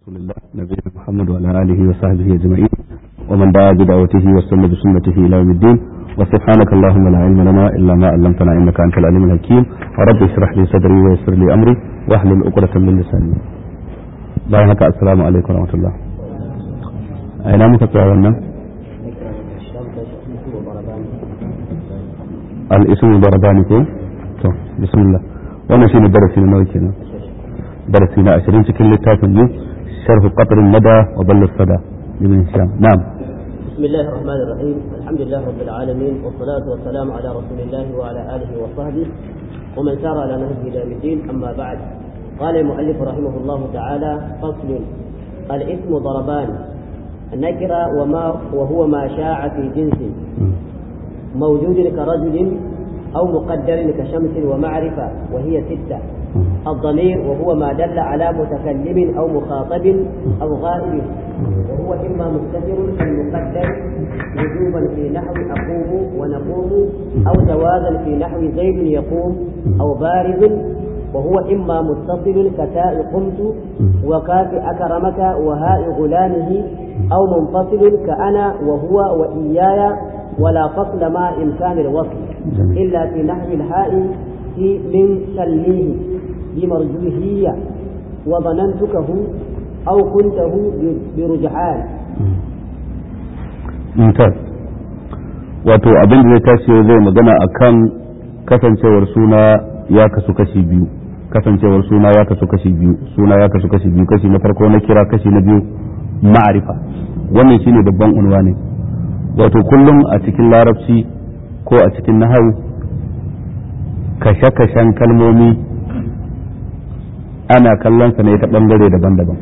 رسول الله نبينا محمد وعلى آله وصحبه أجمعين ومن دعا بدعوته واستنى بسنته إلى يوم الدين وسبحانك اللهم لا علم لنا إلا ما علمتنا إنك أنت العليم الحكيم ورب اشرح لي صدري ويسر لي أمري واحلل عقدة من لساني bayan haka assalamu alaikum warahmatullah a ina muka tsaya wannan al-ismu darabani ko to bismillah wannan shine darasi na nawa kenan darasi na 20 cikin littafin mu sharh qatr al-mada wa ball al-sada ibn hisham na'am بسم الله الرحمن الرحيم الحمد لله رب العالمين والصلاة والسلام على رسول الله وعلى آله وصحبه ومن سار على نهجه إلى يوم الدين أما بعد قال المؤلف رحمه الله تعالى فصل الاسم ضربان النكرة وما وهو ما شاع في جنس موجود كرجل أو مقدر كشمس ومعرفة وهي ستة الضمير وهو ما دل على متكلم أو مخاطب أو غائب وهو إما مستتر أو مقدر وجوبا في نحو أقوم ونقوم أو جوازا في نحو زيد يقوم أو بارز وهو إما متصل كتاء قمت وكاف أكرمك وهاء غلامه أو منفصل كأنا وهو وإياي ولا فصل مع إمكان الوصل إلا في نحو الهاء في من سليه بمرجوهية وظننتكه أو كنته برجحان ممتاز wato abin da zai tashi zai magana akan kasancewar suna ya kasu kashi biyu kasancewar suna ya kasu kashi biyu suna ya kasu kashi biyu kashi na farko na kira kashi na biyu ma'arifa wannan shine babban unwa ne wato kullum a cikin larabci ko a cikin nahawu kashe-kashen kalmomi ana kallon sa ne ta bangare daban-daban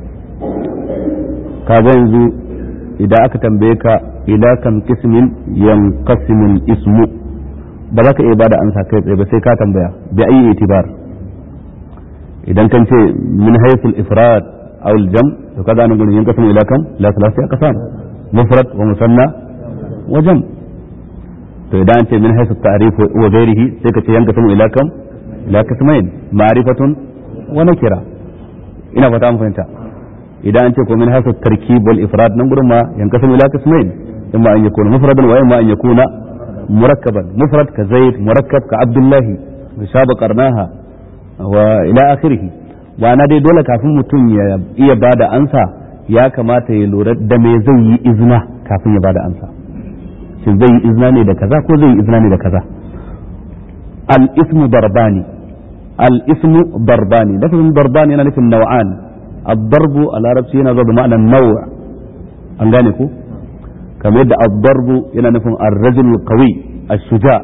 kaga yanzu idan aka tambaye ka ila kam kismin yanqasimul ismu ba za ka iya bada ansa kai tsaye ba sai ka tambaya bi ayi itibar idan kan ce min haythul ifrad aw al jam to kaga nan gurin yanqasimu ila kam la thalathati aqsam mufrad wa musanna wa jam to idan an ce min haythul ta'rif wa ghairihi sai ka ce yanqasimu ila kam ila qismain ma'rifatun wa nakira ina fata an fahimta idan an ce ko min haythul tarkib wal ifrad nan gurin ma yanqasimu ila qismain imma an yakuna mufradan wa imma an yakuna مركبا مفرد كزيد مركب كعبد الله شاب قرناها والى اخره وانا dai dole kafin mutum ya iya bada ansa ya kamata ya lura da me zai yi izina kafin ya bada ansa shin zai yi izina ne da kaza ko zai yi izina ne da kaza al ismu darbani al ismu darbani lafazin darbani yana nufin nau'an ad-darbu a larabci yana zuwa da ma'anar naw' an gane ko kamar yadda ad-darbu yana nufin ar-rajul qawi ash-shuja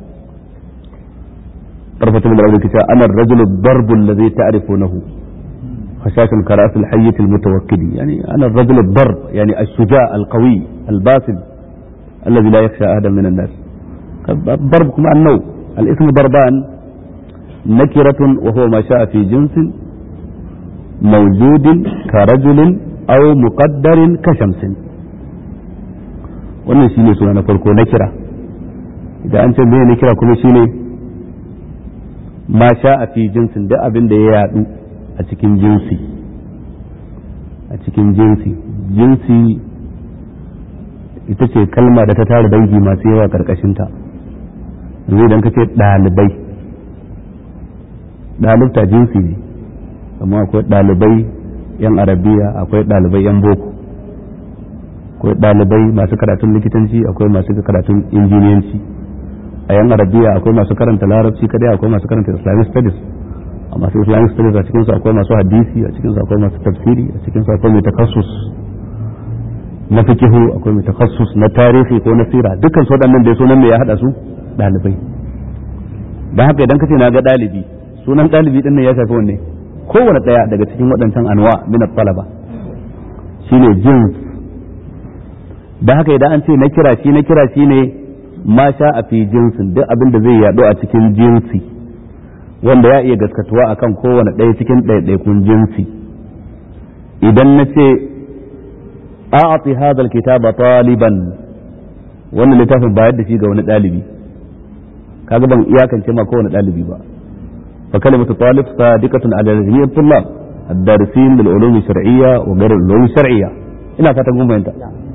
طرفة من الأول كتاب أنا الرجل الضرب الذي تعرفونه خشاش كرأس الحية المتوكد يعني أنا الرجل الضرب يعني الشجاع القوي الباسل الذي لا يخشى أحدا من الناس الضرب كما النوع الاسم ضربان نكرة وهو ما شاء في جنس موجود كرجل أو مقدر كشمس wannan shine suna na farko na kira idan an ce me na kira kuma shine ma sha a fi jinsin duk abin da ya yadu a cikin jinsi a cikin jinsi jinsi ita ce kalma da ta tara dangi masu yawa karkashinta yanzu idan ka ce ɗalibai ɗalibta jinsi ne amma akwai ɗalibai yan arabiya akwai ɗalibai yan boko akwai ɗalibai masu karatun likitanci akwai masu karatun injiniyanci a yan arabiya akwai masu karanta larabci kadai akwai masu karanta islamic studies a masu islamic studies a cikinsu akwai masu hadisi a cikinsu akwai masu tafsiri a cikinsu akwai mai takassus na fikihu akwai mai takassus na tarihi ko na sira dukkan su waɗannan da sunan me ya haɗa su ɗalibai don haka idan ka ce na ga ɗalibi sunan ɗalibi ɗin nan ya shafi wanne kowane ɗaya daga cikin waɗancan anwa min talaba shine jins da haka idan an ce na kira shi na kira shi ne ma sha a fi jinsin duk abin da zai yaɗo a cikin jinsi wanda ya iya gaskatuwa akan kowane ɗaya cikin ɗaiɗaikun jinsi idan na ce a'ati hadha alkitaba taliban wannan littafin bayar da shi ga wani ɗalibi kaga ban iyakance ma kowane ɗalibi ba fa kalimatu talib sadiqatun ala jami'i tullab الدارسين للعلوم الشرعية وغير العلوم الشرعية ina fatan kun fahimta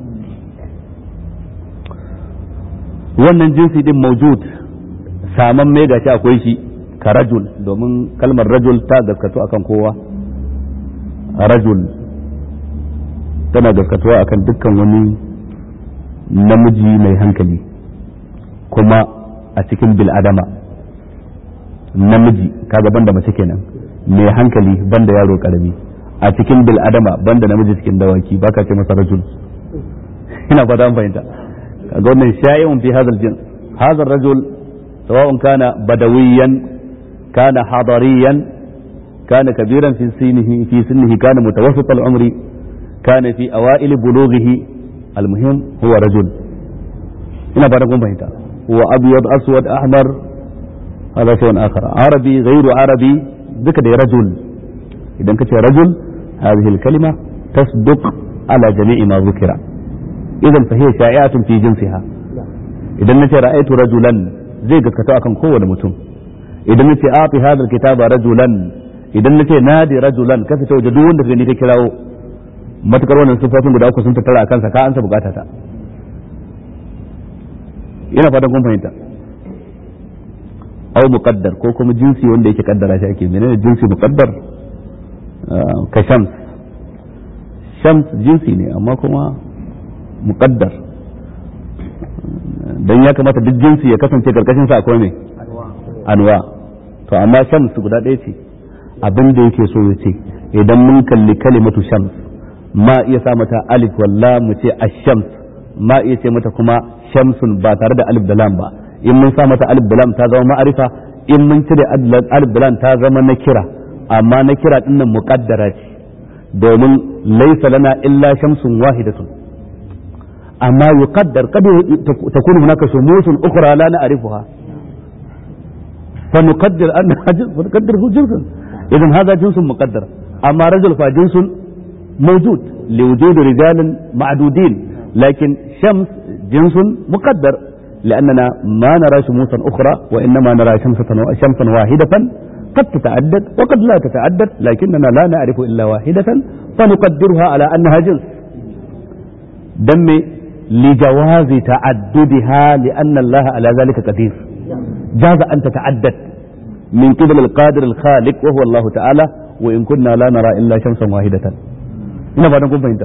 wannan jinsi din maujud saman mai gashi akwai shi ka rajul domin kalmar rajul ta gaskatu akan kowa rajul tana gaskatuwa akan dukkan wani namiji mai hankali kuma a cikin bil'adama namiji kaga banda mace kenan mai hankali banda yaro karami a cikin bil'adama banda namiji cikin dawaki baka ce masa rajul ina fata an fahimta kaga wannan sha'i'un fi hadha al-jins hadha ar-rajul sawa'un kana badawiyan kana hadariyan kana kabiran fi sinihi fi sinnihi kana mutawassit al-umri kana fi awail bulughihi al-muhim huwa rajul ina fata kun fahimta huwa abyad aswad ahmar هذا شيء آخر عربي غير عربي ذكر رجل إذا كنت رجل هذه الكلمة تصدق على جميع ما ذكر إذا فهي شائعة في جنسها إذا نتي رأيت رجلا زي قد كتاكم قوة متم إذا نتي أعطي هذا الكتاب رجلا إذا نتي نادي رجلا كيف توجدون في نيكي كلاو ما تكرون الصفات guda uku sun tattara akan sa ka ansa bukata ta ina fatan kun fahimta au muqaddar ko kuma jinsi wanda yake kaddara shi ake menene jinsi muqaddar ka shams shams jinsi ne amma kuma muqaddar dan ya kamata duk jinsi ya kasance karkashin sa akwai ne anwa to amma shams guda ɗaya ce abin da yake so ya ce idan mun kalli kalimatu shams ma iya sa mata alif walla mu ce ash-shams ma iya ce mata kuma shamsun ba tare da alif da lam ba in mun sa mata alif da lam ta zama ma'arifa in mun cire alif da lam ta zama na kira amma na kira din nan muqaddara ce domin laysa lana illa shamsun wahidatun amma yuqaddar qad takunu hunaka shumusun ukhra la na'rifuha فنقدر أنها جنس فنقدره جنسا إذا هذا جنس مقدر أما رجل فجنس موجود لوجود رجال معدودين لكن شمس جنس مقدر لأننا ما نرى شموسا أخرى وإنما نرى شمسة شمسا واحدة قد تتعدد وقد لا تتعدد لكننا لا نعرف إلا واحدة فنقدرها على أنها جنس دم لجواز تعددها لأن الله على ذلك قدير جاز أن تتعدد من قبل القادر الخالق وهو الله تعالى وإن كنا لا نرى إلا شمسا واحدة ina fatan kun fahimta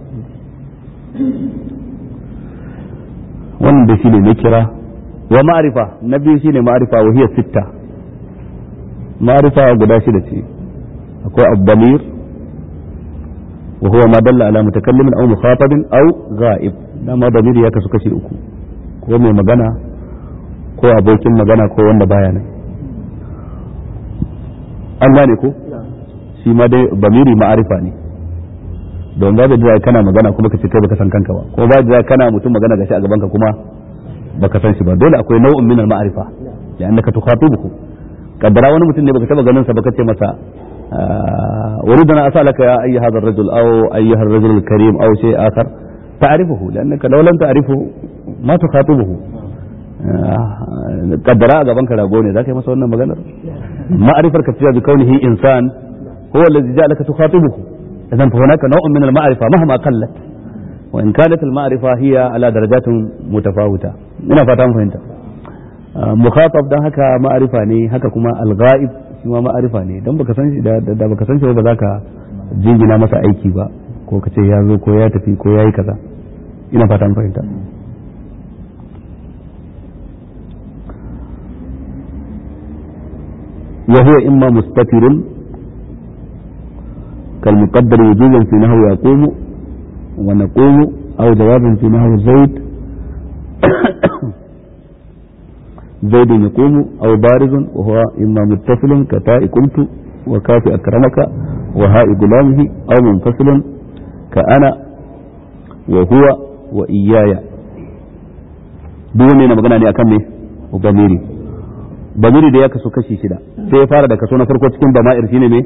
wannan da shine na kira wa ma'arifa na biyu shine ma'arifa wa hiya sitta ma'arifa guda shida ce akwai abdamir wa huwa ma dalla ala mutakallimin aw mukhatabin aw ghaib dama damir ya kasu kashi uku ko mai magana ko abokin magana ko wanda baya nan an gane ko shi ma dai bamiri ma'arifa ne don babu da kana magana kuma ka ce kai baka san kanka ba ko babu da kana mutum magana gashi a gaban ka kuma baka san shi ba dole akwai nau'in min al-ma'rifa ya annaka tukhatibuhu kaddara wani mutum ne baka taba ganin sa baka ce masa uridana asalaka ya ayyuha hadha ar-rajul aw ayyuha ar-rajul al-karim aw shay akhar ta'rifuhu لانك لو لم تعرفه ما تخاطبه kaddara a gaban ka rago ne zaka yi masa wannan maganar ma'rifar ka cewa bi kaunihi insan huwa alladhi ja'alaka tukhatibuhu إذا فهناك نوع من المعرفة مهما قلت وإن كانت المعرفة هي على درجات متفاوتة من فتام فهمت مخاطب ده هكا معرفة ني هكا كما الغائب شما معرفة ني دم baka san shi da baka san shi ba za ka jingina masa aiki ba ko ka ce ya zo ko ya tafi ko ya yi kaza ina fatan fahimta وهو إما مستتر كالمقدر وجوبا في نحو يقوم ونقوم أو جوابا في نحو زيد زيد يقوم أو بارز وهو إما متصل كتاء قمت وكاف أكرمك وهاء غلامه أو منفصل كأنا وهو وإياي duk ne na magana ne akan me bamiri bamiri da ya kaso kashi shida sai ya fara da kaso na farko cikin bama'ir shine me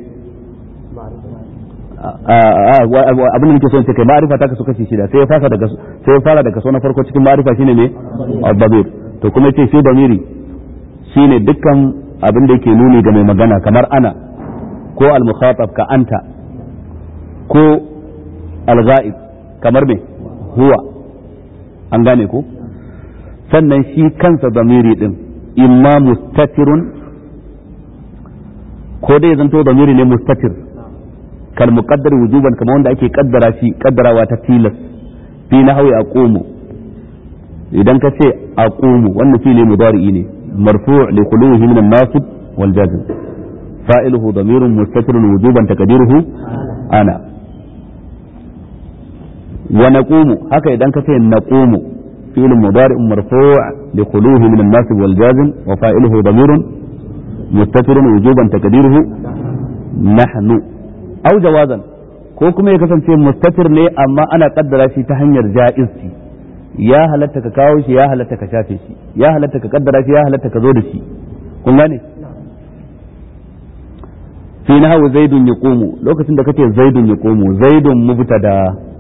abin da nake so in ce kai ma'arifa ta kasu kashi shida sai ya fara daga sai ya fara da kaso na farko cikin ma'arifa shine ne al-damir to kuma yace shi damiri shine dukkan abin da yake nuni ga mai magana kamar ana ko al-mukhatab ka anta ko al-ghaib kamar me huwa an gane ko sannan shi kansa zamiri din imma mustatirun ko dai zanto zamiri ne mustatir kal muqaddar wujuban kamar wanda ake kaddara shi kaddarawa ta tilas fi nahwi aqumu idan ka ce aqumu wannan fili mudari'i ne marfu' li khuluhi min an-nasib wal jazm fa'iluhu damirun mustatirun wujuban taqdiruhu ana wa naqumu haka idan ka ce naqumu fi'l mudari' marfu' li khuluhi min an-nasib wal jazm wa fa'iluhu damirun mustatirun wujuban taqdiruhu nahnu aw jawazan ko kuma ya kasance mustatir ne amma ana kaddara shi ta hanyar ja'izci ya halatta ka kawo shi ya halatta ka shafe shi ya halatta ka kaddara shi ya halatta ka zo da shi kun gane fi nahwu zaidun yaqumu lokacin da kace zaidun yaqumu zaidun mubtada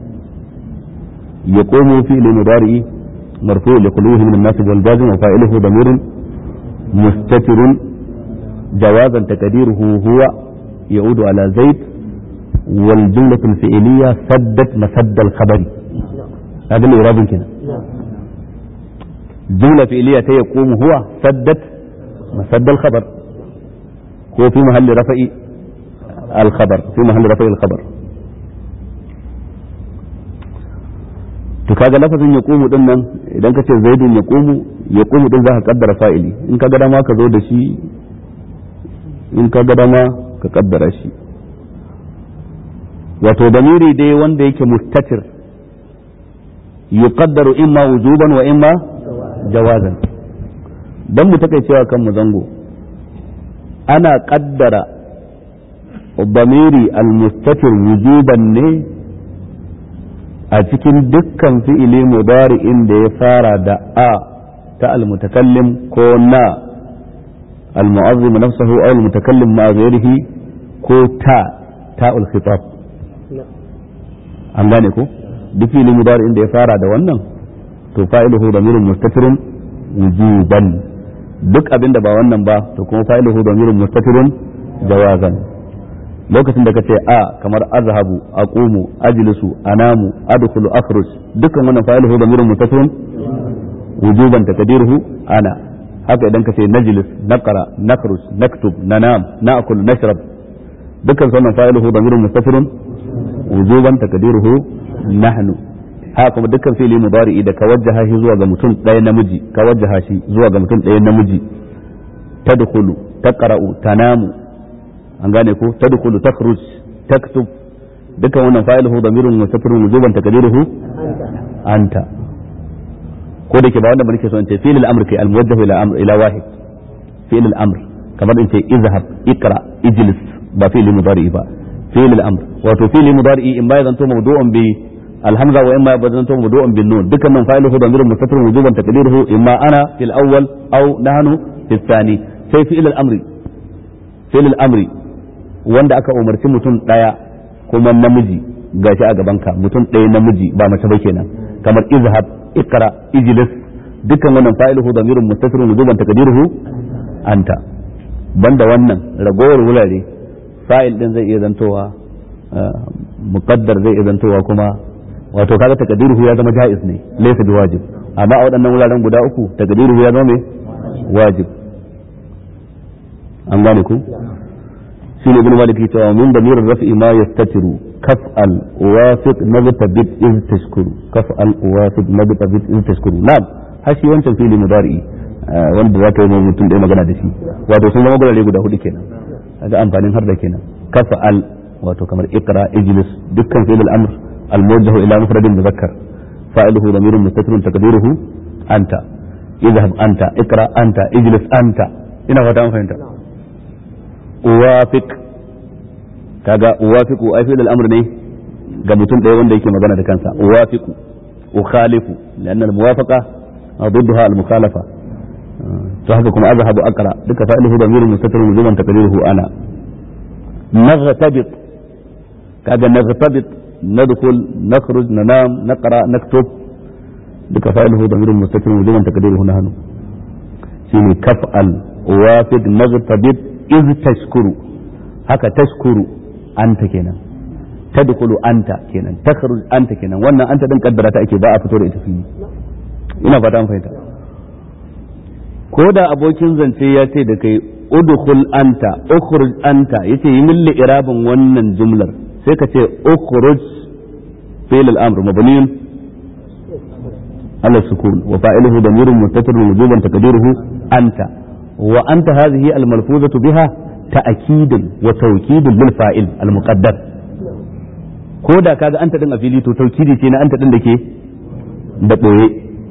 yaqumu fi mudari marfu' li quluhi min an-nasb wal jazm wa fa'iluhu damirun mustatirun jawazan taqdiruhu huwa يعود على زيد والجملة الفعلية سدت مسد الخبر هذا اللي إرادة كده جملة فعلية يقوم هو سدت مسد الخبر هو في محل رفع الخبر في محل رفع الخبر to kaga lafazin ya komu din nan idan ka ce zaidun ya komu ya komu din za ka kaddara fa'ili in ka ga dama ka zo da shi in ka ga dama ka kaddara shi wato damiri dai wanda yake mustatir yuqaddaru imma wujuban wa imma jawazan dan mu take cewa kan mu zango ana kaddara damiri almustatir wujuban ne a cikin dukkan fi'ili mudari'in da ya fara da a ta almutakallim ko na المعظم نفسه أو المتكلم مع غيره كو تا تاء الخطاب an gane ko duk fili mudari inda ya fara da wannan to fa'iluhu damirun mustatirun wujuban duk abin da ba wannan ba to kuma fa'iluhu damirun mustatirun jawazan lokacin da kace a kamar azhabu aqumu ajlisu anamu adkhulu akhruj dukkan wannan fa'iluhu damirun mustatirun wujuban taqdiruhu ana haka idan ka ce najlis naqra nakhruj naktub nanam na'kul nashrab dukkan sunan fa'iluhu damirun mustafirun wujuban takdiruhu nahnu haka kuma dukkan fi'li mudari'i da ka wajjaha shi zuwa ga mutum ɗaya namiji ka wajjaha shi zuwa ga mutum ɗaya namiji tadkhulu taqra'u tanamu an gane ko tadkhulu takhruj taktub dukkan wannan fa'iluhu damirun mustafirun wujuban takdiruhu anta ko da ke ba wanda muke so in ce fi'il al-amr kai al-muwajjah ila amr ila wahid fi'il al-amr kamar in ce izhab ikra ijlis ba fi'il mudari ba fi'il al-amr wato fi'il mudari in ba zanto mawdu'un bi al-hamza wa imma ba zanto mawdu'un bin nun dukkan nan fa'iluhu damirun mustatir wujuban taqdiruhu imma ana fil awwal aw nahnu fil thani sai fi'il al-amri fi'il al-amri wanda aka umarci mutum daya kuma namiji gashi a gaban ka mutum ɗaya namiji ba mace ba kenan kamar izhab ikra ijlis dukkan wannan fa'iluhu damirun mustatirun wujuban taqdiruhu anta banda wannan ragowar wurare fa'il din zai iya zantowa muqaddar zai iya zantowa kuma wato kaga taqdiruhu ya zama jaiz ne laysa biwajib amma a waɗannan wuraren guda uku taqdiruhu ya zama me wajib an gane ku shine ibn malik ya cewa min damir rafi ma yastatiru kaf'al wafiq nabtabit iz tashkuru kaf'al wafiq nabtabit iz tashkuru na'am hashi wancan fili mudari wanda zaka yi mutum da magana da shi wato sun zama gurare guda hudu kenan kaga amfanin har da kenan kaf'al wato kamar iqra ijlis dukkan fi'il al-amr al-muwajjah ila mufradin muzakkar fa'iluhu damirun mustatirun taqdiruhu anta idhhab anta iqra anta ijlis anta ina fata an fahimta uwafiq kaga uwafiqu ai fi'il al-amr ne ga mutum ɗaya wanda yake magana da kansa uwafiqu ukhalifu لأن الموافقة ضدها المخالفة فهذا كما أذهب أقرأ لك فإنه ضمير مستتر وجوبا تقديره أنا نغتبط كذا نغتبط ندخل نخرج ننام نقرأ نكتب لك فإنه ضمير مستتر وجوبا تقديره نحن شيني كفأل وافق نغتبط إذ تشكر haka tashkuru anta kenan tadkhulu anta kenan takhruj anta kenan wannan anta din kaddara ta ake ba a fito da ita fili ina fata an fahimta ko da abokin zance ya ce da kai udkhul anta ukhruj anta yace yi min irabin wannan jumlar sai ka ce ukhruj fi'l al-amr mabniun على السكون وفاعله ضمير متصل وجوبا تقديره أنت وأنت هذه الملفوظة بها تأكيد وتوكيد للفاعل المقدر كودا كذا أنت دن أفيلي تو توكيدي تينا أنت دن دكي دقوي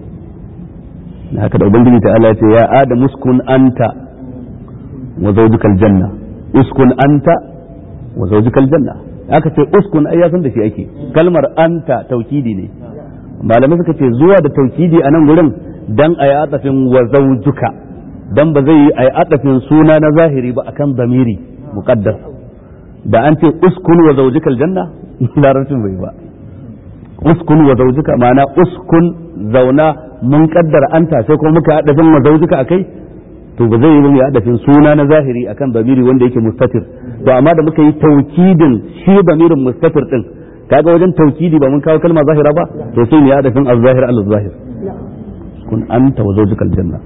هكذا أبنجي تعالى يا آدم اسكن أنت وزوجك الجنة اسكن أنت وزوجك الجنة aka ce uskun ai ya san da shi ake kalmar anta taukidi ne malamai suka ce zuwa da taukidi a nan gurin dan a yi atafin wa zaujuka dan ba zai yi a yi atafin suna na zahiri ba akan zamiri muqaddar da an ce uskun wa zaujika aljanna larabcin bai ba uskun wa zaujika ma'ana uskun zauna mun kaddara anta sai kuma muka adafin wa zaujika akai to ba zai yi mu adafin suna na zahiri akan zamiri wanda yake mustatir to amma da muka yi taukidin shi zamirin mustatir din kaga wajen taukidi ba mun kawo kalma zahira ba to sai ne ya dafin az-zahir al-zahir kun anta wa zawjukal janna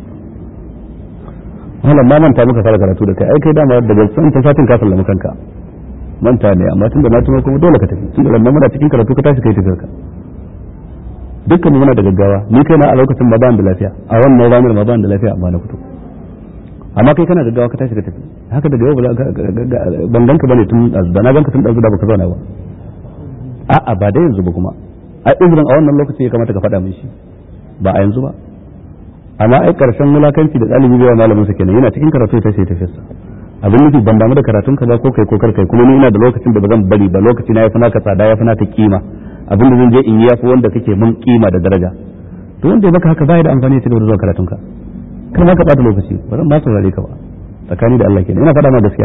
wannan ma manta muka fara karatu da kai ai kai dama daga san ta satin ka sallama kanka manta ne amma tunda na tuno kuma dole ka tafi tunda wannan muna cikin karatu ka tashi kai tafiyar ka dukkan muna da gaggawa ni kai na a lokacin ma ban da lafiya a wannan ranar ma ban da lafiya amma na fito amma kai kana gaggawa ka tashi ka tafi haka daga yau ban ganka bane tun da na ganka tun da baka zauna ba a'a ba da yanzu ba kuma ai uzurin a wannan lokaci ya kamata ka faɗa min shi ba a yanzu ba amma ai karshen mulakanci da ɗalibi bai malamin sa kenan yana cikin karatu ta sai tafiyarsa abin nufi ban damu da karatun ka ba ko kai ko kar kai kuma ni ina da lokacin da ba zan bari ba lokaci na yafi naka tsada yafi naka kima abin da zan je in yi yafi wanda kake mun kima da daraja to wanda ya baka haka bai da amfani ya ci gaba da zuwa karatun ka kar ma ka bata lokaci ba zan ma saurare ka ba tsakani da Allah kenan ina faɗa ma gaskiya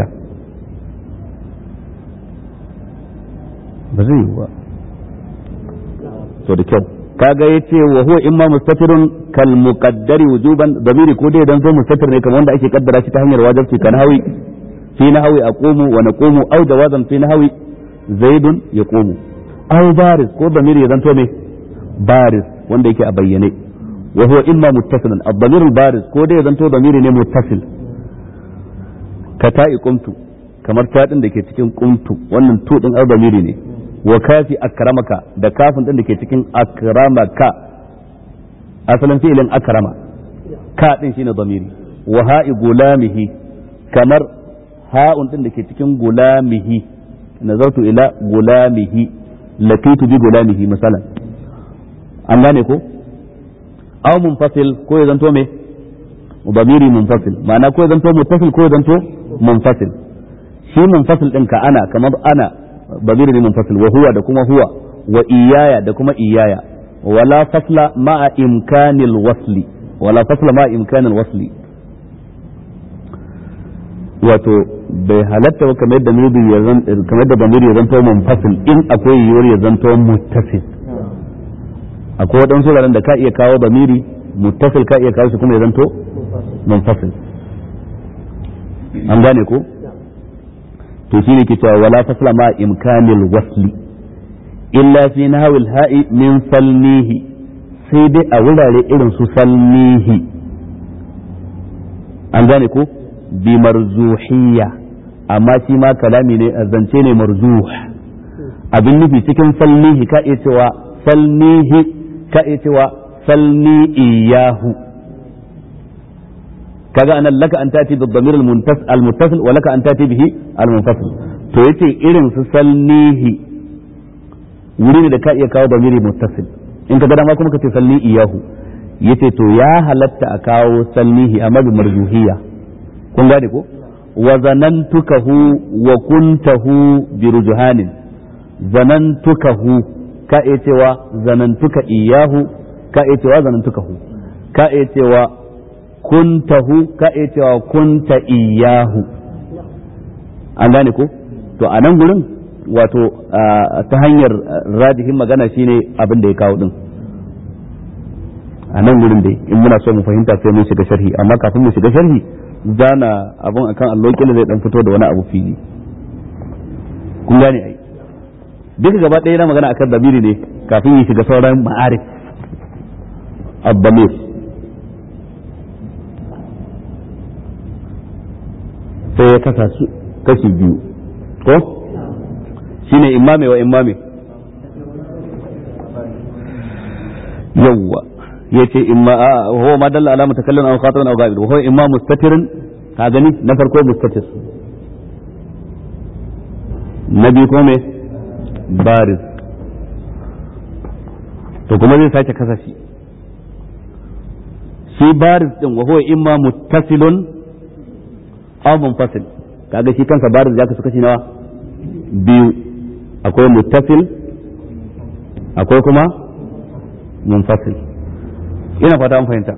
ba zai yi ba to da kyau kaga yace wa huwa imma mustatirun kal muqaddari wujuban damiri ko dai dan zo mustatir ne kamar wanda ake kaddara shi ta hanyar wajibi kan hawi fi nahwi aqumu wa naqumu aw jawazan fi nahwi zaidun yaqumu aw baris ko damiri ya zanto me baris wanda yake a bayyane wa huwa imma muttasilan ad-damir al-baris ko dai ya zanto damiri ne muttasil ka ta'i qumtu kamar ta din da ke cikin qumtu wannan tu din al-damiri ne wa kafi akramaka da kafin din da ke cikin akramaka asalin fi'ilin akrama ka din shine damiri wa ha'i gulamihi kamar ha'un din da ke cikin gulamihi nazartu ila gulamihi laqitu bi gulamihi misalan an gane ko aw munfasil ko ya zanto me damiri munfasil ma'ana ko ya zanto muttasil ko ya zanto munfasil shi munfasil din ka ana kamar ana ضمير منفصل وهو da kuma huwa wa iyaya da kuma iyaya wala fasla ma'a imkanil wasli wala fasla ma'a imkanil wasli wato bai halatta ba kamar yadda damiri ya zan kamar yadda damiri ya zanto munfasil in akwai yiwuwar ya zanto muttasil akwai waɗansu wuraren da ka iya kawo damiri muttasil ka iya kawo shi kuma ya zanto munfasil an gane ko to shine ke cewa wala fasla ma imkanil wasli illa fi nahwil ha'i min salnihi sai dai a wurare irin su salnihi an gane ko bi marzuhiyya amma shi ma kalami ne zance ne marzuh abin nufi cikin salnihi ka iya cewa salnihi ka iya cewa salni iyahu kaga anan laka an tati bil damir al muttasil wa laka an tati bihi al munfasil to yace irin su salnihi wuri ne da ka iya kawo damiri muttasil in ka ga dama kuma ka ce salni iyahu yace to ya halatta a kawo salnihi amma bi marjuhiyya kun gane ko wa zanantukahu wa kuntahu bi rujhanin zanantukahu ka iya cewa zanantuka iyahu ka iya cewa zanantukahu ka iya cewa kuntahu ka iya cewa kunta iyahu an gane ko to a nan gurin wato ta hanyar rajihin magana shine abin da ya kawo din a nan gurin dai in muna so mu fahimta sai mun shiga sharhi amma kafin mu shiga sharhi zana abun akan allo kila zai dan fito da wani abu fili kun gane ai duka gaba ɗaya yana magana akan damiri ne kafin ya shiga sauran ma'arif abdamir sai ya kasa su kashi biyu ko shine imame wa imame yawwa yace imma huwa ma dalla ala mutakallim aw khatibun aw ghaib huwa imma mustatirin ka gani na farko mustatir na biyu ko me bariz to kuma zai sake kasa shi shi bariz din wa huwa imma muttasilun aw munfasil kaga shi kansa bariz ya kasu kashi nawa biyu akwai muttasil akwai kuma munfasil ina fata an fahimta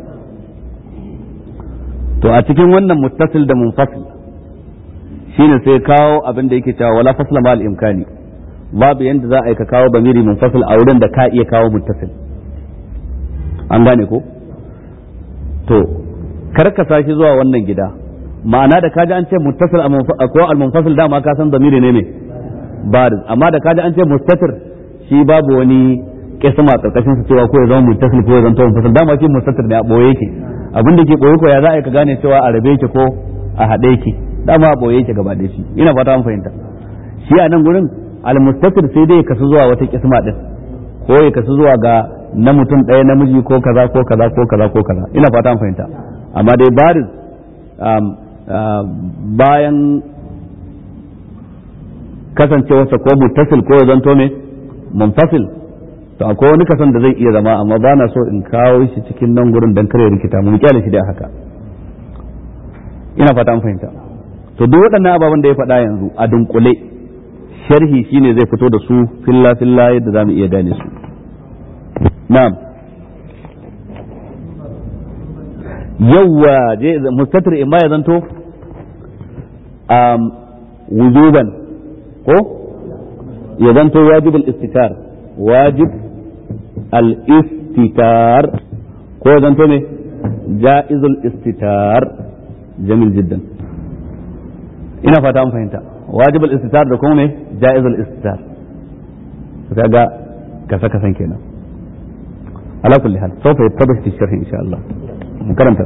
to a cikin wannan muttasil da munfasil shine sai kawo abin da yake cewa wala fasla ma al-imkani babu yanda za a yi ka kawo bamiri munfasil a wurin da ka iya kawo muttasil an gane ko to karkasa shi zuwa wannan gida ma'ana da kaji an ce muttasil ko al-munfasil dama ka san bamiri ne ne bariz amma da kaji an ce mustatir shi babu wani kisma karkashin su cewa ko ya zama muttasil ko ya zama munfasil dama shi mustatir ne a boye yake abin da ke boye ko ya za a yi ka gane cewa a rabe yake ko a haɗe yake dama a boye yake gaba da shi ina fata an fahimta shi a nan gurin almustatir sai dai ya kasu zuwa wata kisma din ko ya kasu zuwa ga na mutum ɗaya namiji ko kaza ko kaza ko kaza ko kaza ina fata an fahimta amma dai bariz bayan kasancewarsa ko muttasil ko ya zanto me munfasil to akwai wani kasan da zai iya zama amma ba na so in kawo shi cikin nan gurin dan kare rikita mu kyale shi da haka ina fata an fahimta to duk waɗannan ababen da ya faɗa yanzu a dunkule sharhi shine zai fito da su filla filla yadda zamu iya gane su na'am yawwa je mustatir imma ya zanto um, wujuban ko ya zanto wajib al-istitar wajib al-istitar ko ya zanto ne jaiz al-istitar jamil jiddan ina fata an fahimta wajib al-istitar da kuma ne jaiz al-istitar kaga kasa kasan kenan ala kulli hal sawfa yattabahu fi sharh insha Allah karanta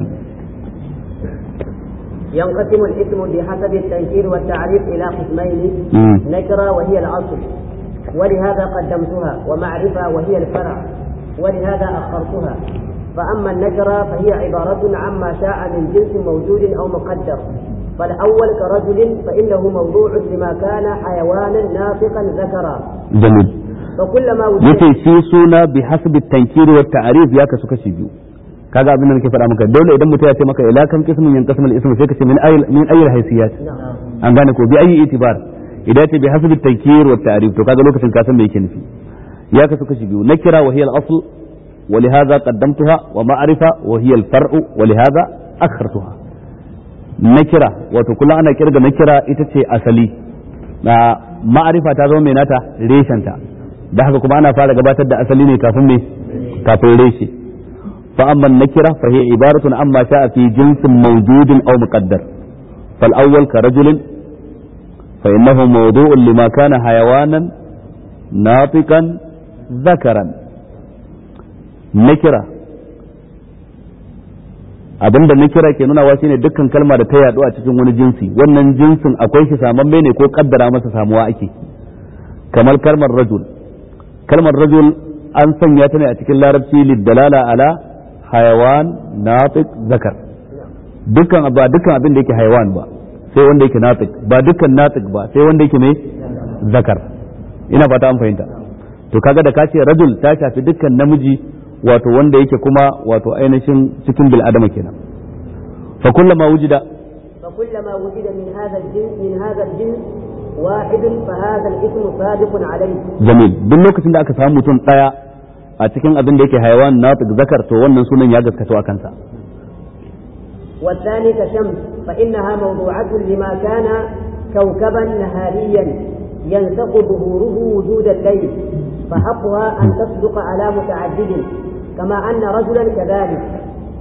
ينقسم الاسم بحسب التنكير والتعريف إلى قسمين نكرة وهي الأصل ولهذا قدمتها ومعرفة وهي الفرع ولهذا أخرتها فأما النكرة فهي عبارة عما شاء من جنس موجود أو مقدر فالأول كرجل فإنه موضوع لما كان حيوانا ناطقا ذكرا جميل فكلما وجد yace shi suna bi hasbi tankiri wa ta'rif ya kasu kashi biyu kaga abin da nake faɗa maka dole idan mutum ya ce maka ila kam qismun yan qismul ism sai ka ce min ayil min ayil haysiyat an gane ko bi ayi itibar idan ce bi hasbi tankir wa ta'rif to kaga lokacin ka san me yake nufi ya kasu kashi biyu nakira wa hiya al-asl wa lihadha qaddamtuha wa ma'rifa wa hiya al-far'u wa lihadha akhartuha nakira wato kullum ana kirga nakira ita ce asali na ma'arifa ta zama mai nata reshenta da haka kuma ana fara gabatar da asali ne kafin me kafin reshe fa amma nakira fa hiya ibaratun amma sha'a fi jinsin mawjudin aw muqaddar fal awwal ka rajulin fa innahu mawdu'un lima kana hayawanan natiqan dhakaran nakira abinda na kira ke nunawa shine dukkan kalma da ta yaɗu a cikin wani jinsi wannan jinsin akwai shi samamme ne ko kaddara masa samuwa ake kamar kalmar rajul kalmar rajul an sanya ta ne a cikin larabci liddalala ala hayawan natiq zakar dukkan ba dukkan abin da yake hayawan ba sai wanda yake natiq ba dukkan natiq ba sai wanda yake mai zakar ina fata an fahimta to kaga da ka ce rajul ta shafi dukkan namiji wato wanda yake kuma wato ainihin cikin bil adama kenan fa kullama wujida فكلما وجد من هذا الجنس من هذا الجنس واحد فهذا الاسم صادق عليه jamil duk lokacin da aka samu mutum daya a cikin abin da yake hayawan natiq zakar to wannan sunan ya gaskato a kansa والثاني كشمس فإنها موضوعة لما كان كوكبا نهاريا ينسق ظهوره وجود الليل فحقها أن تصدق على متعدد كما أن رجلا كذلك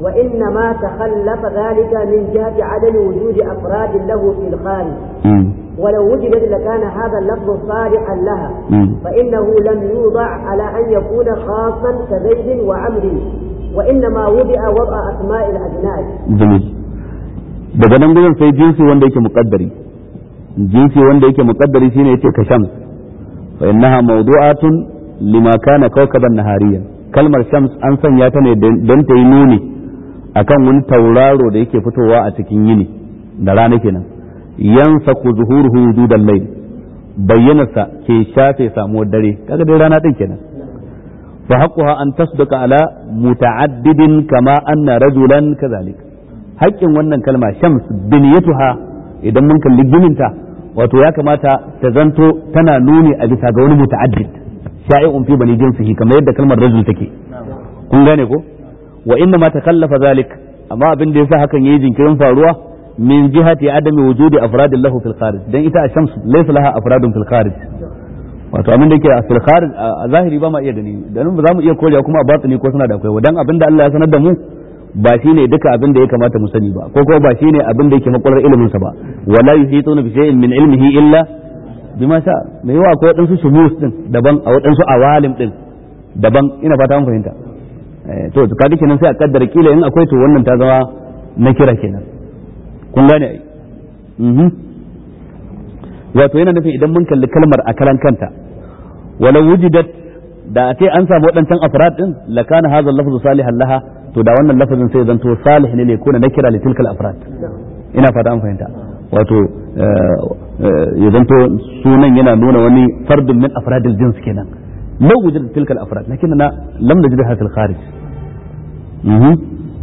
وإنما تخلف ذلك من جهة عدم وجود أفراد له في الخارج ولو وجدت لكان هذا اللفظ صالحا لها مم. فإنه لم يوضع على أن يكون خاصا كزيد وعمر وإنما وضع وضع أسماء الأجناس jamil daga nan gudun sai jinsi wanda yake muqaddari jinsi wanda yake muqaddari shine yace ka shams fa innaha mawdu'atun lima kana kawkaban nahariyan kalmar shams an sanya ta ne don ta yi nuni akan wani tauraro da yake fitowa a cikin yini da rana kenan yansaku zuhuruhu wujudal layl bayyanarsa ke shafe samuwar dare kaga dai rana din kenan fa haqquha an tasduqa ala muta'addidin kama anna rajulan kadhalik haƙƙin wannan kalma shams biniyatuha idan mun kalli gininta wato ya kamata ta zanto tana nuni a bisa ga wani muta'addid sha'i'un fi bani jinsihi kamar yadda kalmar rajul take kun gane ko wa inna ma takallafa zalik amma abin da yasa hakan yayi jinkirin faruwa min jihati adami wujudi afradin lahu fil kharij dan ita a shams laysa laha afradun fil kharij wato abin da yake a fil kharij a zahiri ba ma iya gani dan ba za mu iya korewa kuma a batini ko suna da akwai dan abin da Allah ya sanar da mu ba shi ne duka abin da ya kamata mu sani ba ko kuma ba shi ne abin da yake makwalar ilimin sa ba wala yuhituna bi shay'in min ilmihi illa bima sha mai yawa akwai wadansu shumus din daban a wadansu awalim din daban ina fata mun fahimta Eh, to to kaga kenan sai a kaddara kila in akwai to wannan ta zama na kira kenan kun gane ai mhm wato yana nufin idan mun kalli kalmar a kalan kanta wala wujidat da a ce an samu waɗancan afrad din lakana hadha lafzu salihan laha to da wannan lafazin sai zanto salih ne ne ko na kira li tilkal afrad ina fata an fahimta wato ya zanto sunan yana nuna wani fardun min afradil jins kenan law wujida tilkal afrad lakinna lam najidha fil kharij mhm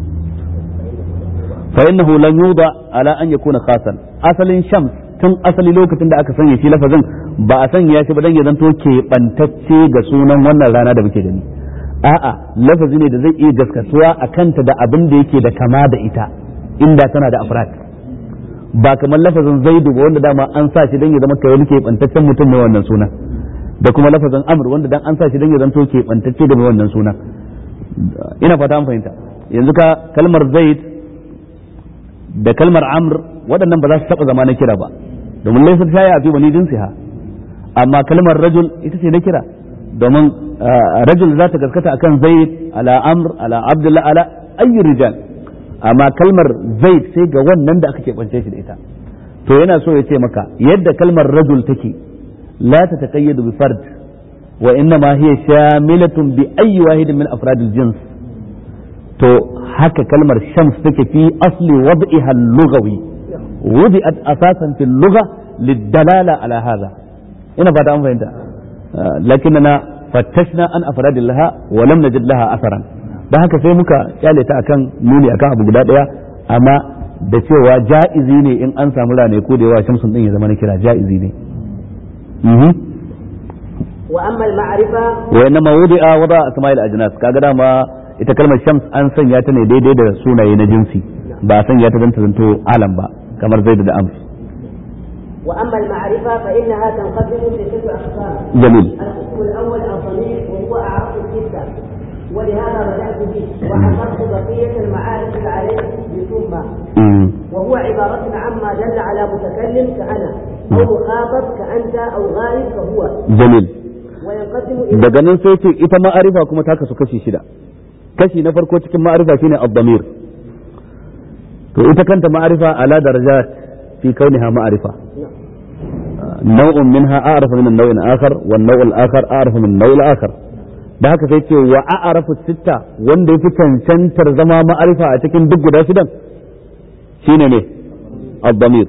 fa innahu lam yuda ala an yakuna khasan asalin shams tun asali lokacin da aka sanya shi lafazin ba a sanya shi ba dan ya zanto keɓantacce ga sunan wannan rana da muke gani a'a lafazi ne da zai iya gaskatuwa a kanta da abin da yake da kama da ita inda tana da afrat ba kamar lafazin zaidu ba wanda dama an sa shi dan ya zama kai wani keɓantaccen mutum mai wannan sunan da kuma lafazin amr wanda dan an sa shi dan ya zanto keɓantacce da mai wannan sunan ina fata an fahimta yanzu ka kalmar zaid da kalmar amr waɗannan ba za su taɓa zama na kira ba domin laifin ta yi a fi bani jinsiha amma kalmar rajul ita ce na kira domin rajul za ta gaskata akan zaid ala amr ala abdullah ala ayyi rijal amma kalmar zaid sai ga wannan da aka keɓance shi da ita to yana so ya ce maka yadda kalmar rajul take la ta taqayyadu bi fard wa innama hiya shamilatun bi ayyi wahidin min afradil jins to haka kalmar shams take fi asli wad'iha al-lughawi wudi'at asasan fi al-lugha lid-dalala ala hadha ina fata an fahimta lakinna fattashna an afradin laha wa lam najid laha asaran dan haka sai muka kyale ta akan nuni akan abu guda daya amma da cewa ja'izi ne in an samu rane ko da yawa shamsun din ya zama na kira ja'izi ne wa amma al-ma'rifa wa inma wudi'a wada asma'il ajnas kaga dama ita kalmar shams an sanya ta ne daidai da sunaye na jinsi ba a sanya ta don ta zanto alam ba kamar zaid da ams وأما المعرفة فإنها تنقسم لست أقسام جميل القسم الأول الضمير وهو أعرف الستة ولهذا بدأت به وحصرت بقية المعارف عليه بثم مم. وهو عبارة عما دل على متكلم كأنا أو مخاطب كأنت أو غائب كهو jamil وينقسم إلى daga nan sai ce ita ma'arifa kuma ta kasu kashi shida kashi na farko cikin ma'arifa shine ad-damir to ita kanta ma'arifa ala darajat fi kauniha ma'arifa نوع منها أعرف من النوع الآخر والنوع الآخر أعرف من النوع الآخر da haka sai ce wa a'rafu sitta wanda yafi cancantar zama ma'arifa a cikin duk guda shidan shine ne ad-damir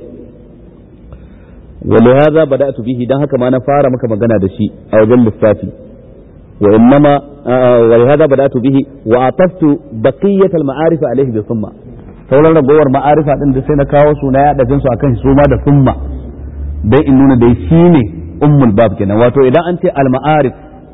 ولهذا بدأت به dan haka ma na fara maka magana da shi a wajen lissafi wa innama ولهذا بدأت به وأطفت بقية المعارف عليه بثم sauran ragowar ma'arifa din da sai na kawo suna ya dafin su akan su ma da summa dai in nuna dai shine ummul bab kenan wato idan an ce al ma'arif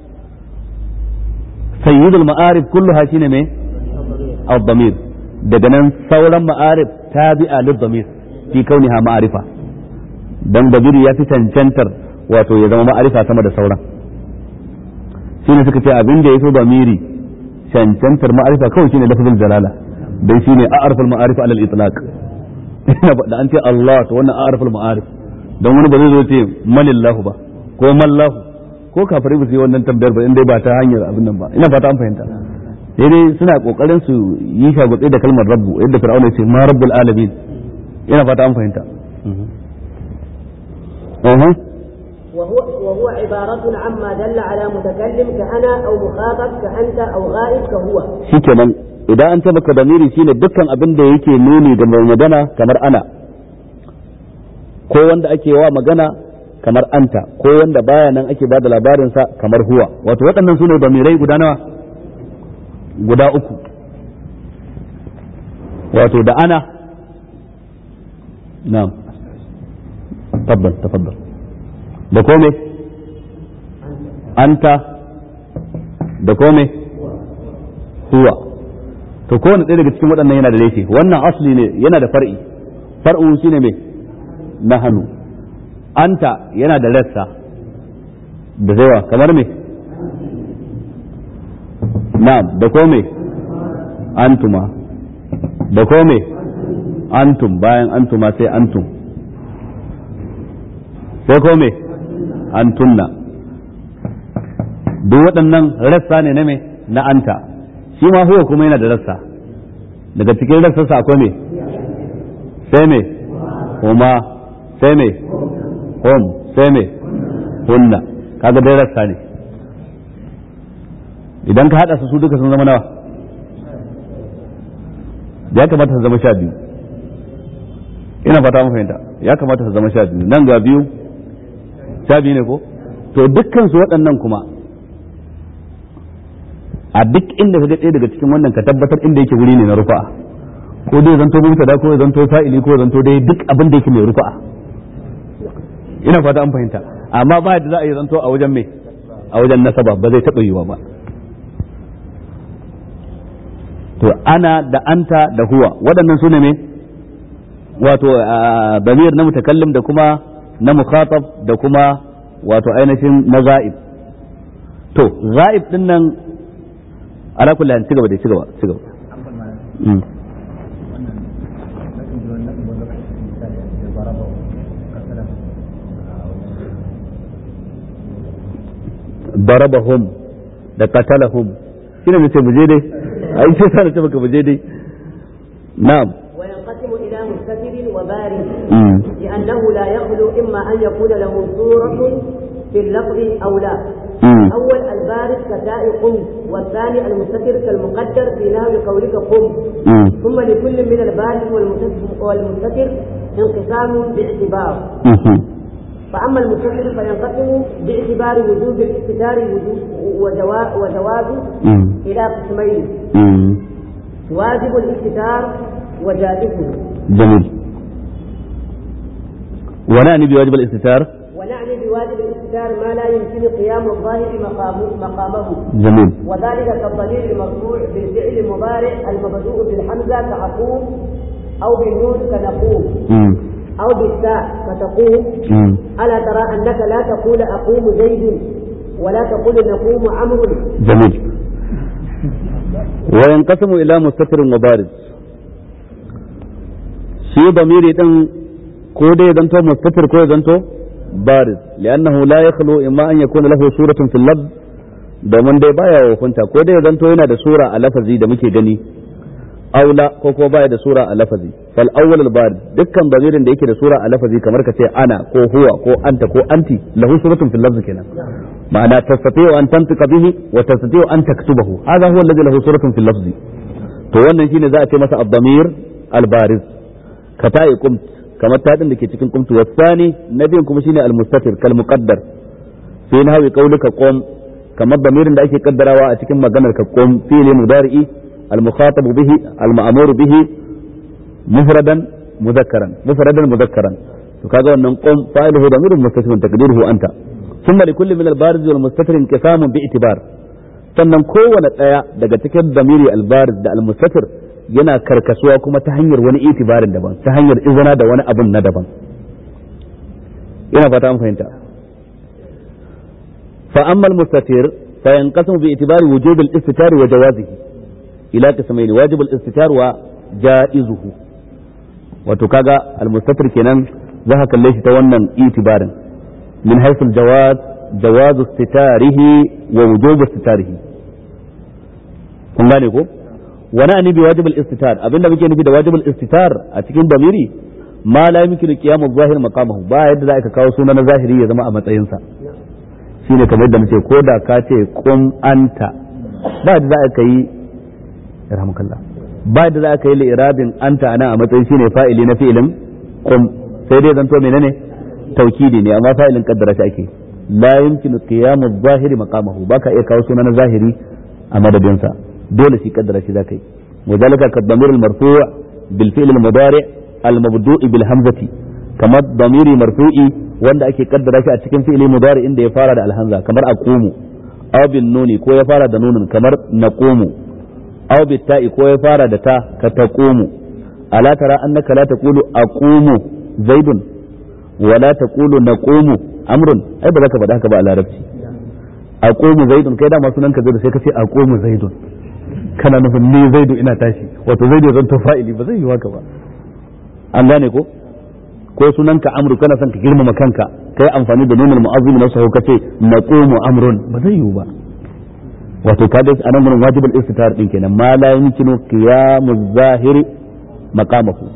sayyidul ma'arif kulluha shine me ad-damir daga nan sauran ma'arif tabi'a lid-damir fi kauniha ma'arifa dan dabiri ya fi cancantar wato ya zama ma'arifa sama da sauran shine suka ce abin da yafi damiri cancantar ma'arifa kawai shine lafzul jalala dan shine a'raful ma'arif ala al-itlaq da an ce Allah to wannan a'raful ma'arif don wani ba zai zo ce manillahu ba ko mallahu ko kafirai ba su yi wannan tambayar ba inda ba ta hanyar abin nan ba ina fata an fahimta sai dai suna kokarin su yi shagutse da kalmar rabbu yadda fir'auna ce ma rabbul alamin ina fata an fahimta وهو وهو عبارة عما دل على متكلم كأنا أو مخاطب كأنت أو غائب كهو. شكرا idan an tabbaka damiri shine dukkan abin da yake nuni da mai magana kamar ana ko wanda ake wa magana kamar anta ko wanda baya nan ake bada labarinsa kamar huwa wato waɗannan sune damirai guda nawa guda uku wato da ana na'am tabbal tafaddal da kome anta da kome huwa to kowane ɗaya daga cikin waɗannan yana da laifi wannan asli ne yana da far'i far'u shine me na hannu anta yana da rassa da zaiwa kamar me na'am da kome antuma da kome antum bayan antuma sai antum sai kome antunna duk waɗannan rassa ne na me na anta shi ma huwa kuma yana da rassa daga cikin rassarsa akwai me sai me huma sai me hum sai me hunna kaga dai rassa ne idan ka haɗa su su duka sun zama nawa ya kamata su zama sha biyu ina fata mun fahimta ya kamata su zama sha biyu nan ga biyu sha biyu ne ko to dukkan su waɗannan kuma a duk inda ka ga ɗaya daga cikin wannan ka tabbatar inda yake wuri ne na rufa'a ko dai zanto mubtada ko ya zanto fa'ili ko ya zanto dai duk abin da yake mai rufa'a ina fata an fahimta amma ba yadda za a yi zanto a wajen mai a wajen nasaba ba zai taɓa yiwa ba to ana da anta da huwa waɗannan su ne me wato damir na mutakallim da kuma na mukhatab da kuma wato ainihin na za'ib to za'ib din nan ala kulli hal cigaba da cigaba cigaba darabahum da qatalahum shine nace mu je dai ai sai sa nace baka mu je dai na'am وينقسم إلى مستتر وبارد لأنه لا يخلو إما أن يكون له صورة في اللفظ أو لا الأول البارد كتاء قم والثاني المستتر كالمقدر في نحو قولك قم ثم لكل من البارد والمستتر انقسام باعتبار فأما المستتر فينقسم باعتبار وجوب الاستتار وجوازه إلى قسمين واجب الاستتار وجائزه جميل ونعني بواجب الاستتار ونعني بواجب الاستتار ما لا يمكن قيام الظاهر مقامه, مقامه جميل وذلك كالضمير المرفوع بالفعل المضارع المبدوء بالحمزة كأقوم أو بالنون كنقوم مم. أو بالتاء فتقوم مم. ألا ترى أنك لا تقول أقوم زيد ولا تقول نقوم عمرو جميل وينقسم إلى مستتر وبارز shi ضميري din ko dai zanto mustatir ko ya zanto bariz li'annahu la yakhlu imma an yakuna lahu suratun fil lafz domin dai baya hukunta ko dai zanto yana da sura a lafazi da muke gani aula ko ko baya da sura a lafazi fal awwal al bariz dukkan damirin da yake da sura a lafazi kamar ka ce ana ko huwa ko anta ko anti lahu suratun fil lafz kenan ma'ana tastati'u an tantiqa bihi wa tastati'u an taktubahu hadha huwa alladhi lahu suratun fil lafzi to wannan shine za a ce masa ad-damir al-bariz ka ta'i qumt kamar taɗin da ke cikin qumtu wasani nabiyin kuma shine al-mustatir kal muqaddar fi nahwi qawlika qum kamar damirin da ake kaddarawa a cikin maganar ka qum fi'li mudari'i al-mukhatab bihi al-ma'mur bihi mufradan mudhakkaran mufradan mudhakkaran to kaga wannan qum fa'iluhu damirun mustatirun taqdiruhu anta ثم لكل من البارز والمستتر انقسام باعتبار sannan kowane ɗaya daga cikin damiri albariz da almustatir yana karkasuwa kuma ta hanyar wani itibarin daban ta hanyar izina da wani abun na daban ina fata an fahimta fa amma almustatir fa yanqasimu bi itibari wujub al-istitar wa jawazihi ila qismayn wajib al-istitar wa jaizuhu wato kaga almustatir kenan za ka kalle shi ta wannan itibarin min haythu jawaz jawaz istitarihi wa wujub istitarihi kun gane ko wani ani bi wajibul istitar abinda muke nufi da wajibul istitar a cikin damiri ma la yumkinu qiyamu zahir maqamahu ba yadda za ka kawo suna na zahiri ya zama a matsayinsa shine kamar yadda muke ko da ka ce qum anta ba yadda za ka yi rahmukallah ba yadda za ka yi li'irabin anta anan a matsayin shine fa'ili na fi'ilin qum sai dai zanto menene taukidi ne amma fa'ilin kaddara shi ake la yumkinu qiyamu zahiri maqamahu baka iya kawo suna na zahiri a madadinsa dole shi kaddara shi zaka yi وذلك كالضمير المرفوع بالفعل المضارع المبدوء بالهمزة كما الضمير مرفوعي wanda ake kaddara shi a cikin fi'ili mudari inda ya fara da alhamza kamar aqumu aw bin nuni ko ya fara da nunun kamar naqumu aw bit ta'i ko ya fara da ta ka taqumu ala tara annaka la taqulu aqumu zaidun wa la taqulu naqumu amrun ai ba za ka faɗa haka ba a larabci aqumu zaidun kai da masu nan ka zaidu sai ka ce aqumu zaidun kana nufin ni zaidu ina tashi wato zaidu zan to fa'ili ba zai yi haka ba an gane ko ko sunan ka amru kana son ka girmama kanka kai amfani da nunul mu'azzim na sahu kace naqumu amrun ba zai yi ba wato ka dai anan gurin wajibul istitar din kenan ma la yumkinu qiyamu zahiri maqamahu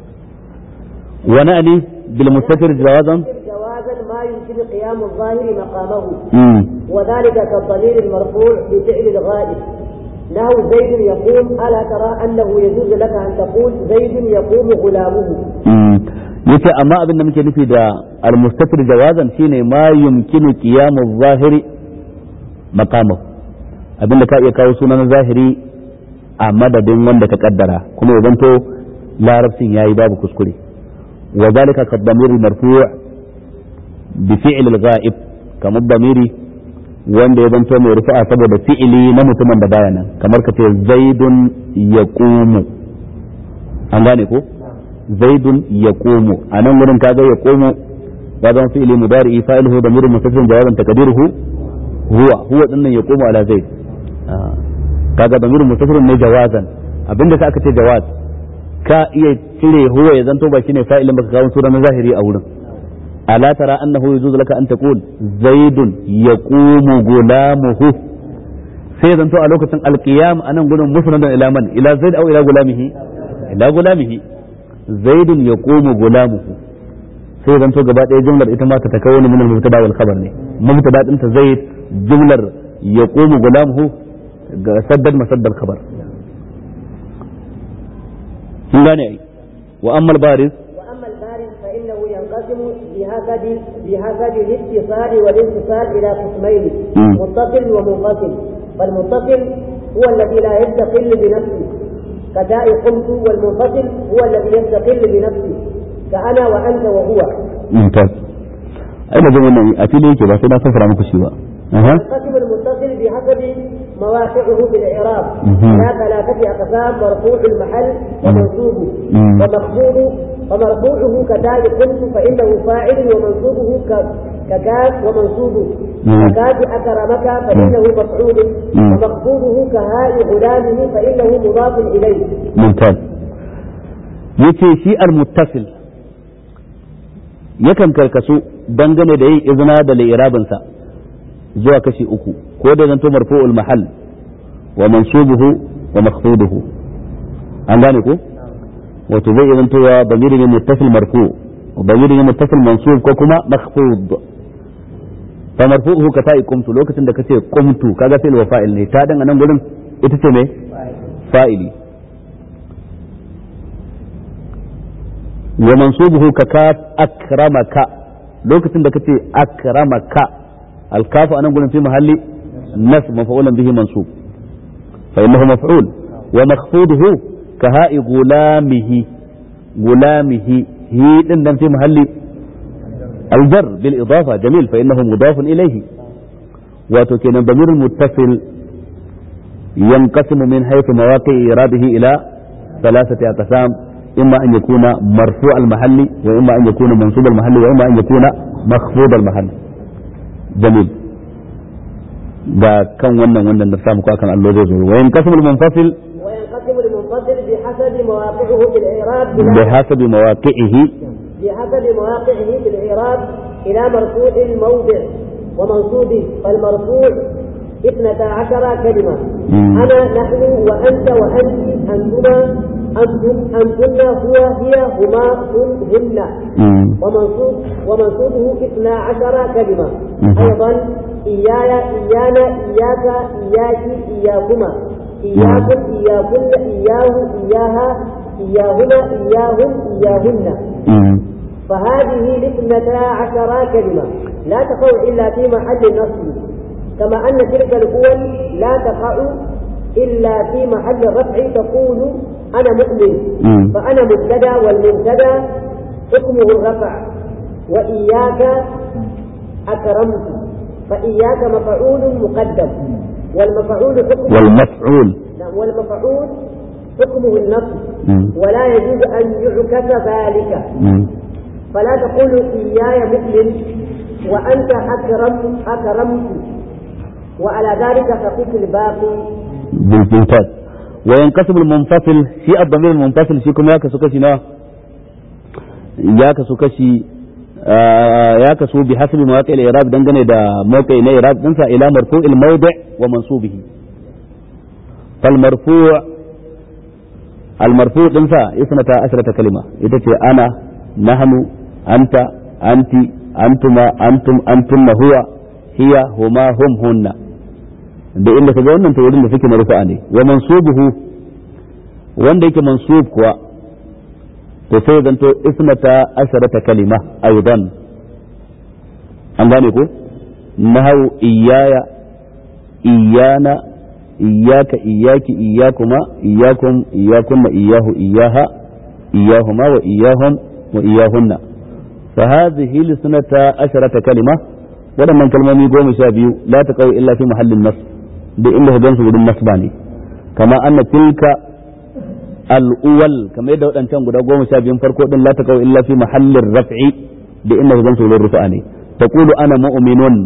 wa na'ni bil mustatir jawazan جوازا ما يمكن قيام الظاهر مقامه mm. وذلك كالضمير المرفوع بفعل الغائب له زيد يقوم ألا ترى أنه يجوز لك أن تقول زيد يقوم غلامه Mm. yace amma abin da muke nufi da al-mustatir jawazan shine ma yumkinu qiyamu zahiri maqamahu abin da ka iya kawo sunan zahiri a madadin wanda ka kaddara kuma ya zanto larabcin yayi babu kuskure wa zalika ka damir marfu' bi fi'l al-ghaib kamar damiri wanda ya zanto mai rufa'a saboda fi'ili na mutumin da baya nan kamar ka ce zaidun yaqumu an gane ko zaidun yaqumu anan gurin kaga yaqumu ya zama fi'ili mudari fa'iluhu damirun mustatir jawaban taqdiruhu huwa huwa dinnan yaqumu ala zaid kaga damirun mustatir ne jawazan abinda sa aka ce jawaz ka iya cire huwa ya zanto ba shine fa'ilin baka kawo sura na zahiri a wurin ala tara annahu yujuzu laka an taqul zaidun yaqumu gulamuhu sai ya zanto a lokacin alqiyam anan gurin musnadan ila man ila zaid aw ila gulamihi ila gulamihi zaidun yaqumu gulamuhu sai zanto gaba ɗaya jumlar ita ma ta takawwani min al-mubtada wal khabar ne mubtada din ta zaid jumlar yaqumu gulamuhu ga saddad masaddal khabar kun gane ai wa amma al-bariz وأما البارد فإنه ينقسم بحسب بحسب الاتصال والانفصال إلى قسمين مم. متصل ومنفصل فالمتصل هو الذي لا يستقل بنفسه كداء قمت والمنفصل هو الذي يستقل بنفسه كأنا وأنت وهو mumtaz ai da wannan a fili yake ba sai na fassara muku shi ba aha ينقسم المتصل بحسب مواقعه في الإعراب مهم. إلى ثلاثة أقسام مرفوع المحل ومنصوبه مم. ومخفوض ومرفوعه كداء قمت فإنه فاعل ومنصوبه ك- ككاف ومنصوبه مم. ككاف أكرمك فإنه مفعول مم. ومخفوضه كهاء غلامه فإنه مضاف إليه mumtaz yace shi al-muttasil yakan karkasu dangane da yin izina da li'irabinsa zuwa kashi uku ko da zanto marfu'ul mahal wa mansubuhu wa makhfuduhu an gane ko wato zai iya zantowa bamiri ne muttasil marfu bamiri ne muttasil mansub ko kuma makhfud fa marfu'uhu ka ta'i qumtu lokacin da kace qumtu kaga fi'il wa fa'il ne ta dan anan gurin ita ce me fa'ili wa mansubuhu ka kaf akramaka lokacin da kace akramaka alkafu anan gurin fi mahalli nas maf'ulan bihi mansub fa innahu maf'ul wa makhfuduhu ka ha'i gulamihi gulamihi hi din dan fi mahalli الجر بالإضافة جميل فإنه مضاف إليه وتكين ضمير المتصل ينقسم من حيث مواقع إرابه إلى ثلاثة أقسام إما أن يكون مرفوع المحل وإما أن يكون منصوب المحل وإما أن يكون مخفوض المحل جميل ga kan wannan wannan da samu kan Allah zai zo wa yanqasimu al-munfasil وينقسم المنفصل بحسب مواقعه في الإعراب bi hasabi mawaqi'ihi بحسب مواقعه في الإعراب إلى مرفوع الموضع ومنصوبه فالمرفوع اثنتا عشر كلمة مم. أنا نحن وأنت وأنت أنتما أنتم أنتن هو هي هما هم هن مم. ومنصوب ومنصوبه اثنا عشر كلمة مم. أيضا إياي إيانا إياك إياك إياكما إياكم إياكن إياه إياها إياهما إياهم إياهن مم. فهذه الاثنتا عشر كلمة لا تقع إلا في محل النصب كما أن تلك الأول لا تقع إلا في محل الرفع تقول أنا مؤمن مم. فأنا مبتدا والمبتدا حكمه الرفع وإياك أكرمت فإياك مفعول مقدم والمفعول حكمه والمفعول نعم، والمفعول حكمه النصب مم. ولا يجوز أن يعكس ذلك مم. فلا تقول إياي مؤمن وأنت أكرم أكرمت وعلى ذلك فقس الباقي بالممتاز وينقسم المنفصل في الضمير المنفصل shi kuma ya kasu kashi nawa ya kasu kashi آه، ya kasu bi hasbi mawaqi al-i'rab dangane da mawqi na i'rab dinsa ila marfu' al-mawdi' wa mansubihi fal marfu' al-marfu' dinsa isnata asrata kalima ita ce ana nahnu anta anti antuma antum antunna huwa hiya huma hum hunna da inda ka ga wannan to wurin da suke marfu'a ne wa mansubuhu wanda yake mansub kuwa to sai zanto ismata asharata kalima aidan an gane ko nahawu iyaya iyana iyaka iyaki iyakuma iyakum iyakunna iyahu iyaha iyahuma wa iyahum wa iyahunna fa hadhihi lisnata asharata kalima waɗannan kalmomi goma sha biyu la taqaw illa fi mahallin nas da inda ka gansu wurin nasba ne kama anna tilka al'uwal kamar yadda waɗancan guda goma sha biyun farko din la taqaw illa fi mahallin raf'i da inda ka gansu wurin rufa'a ne taqulu ana mu'minun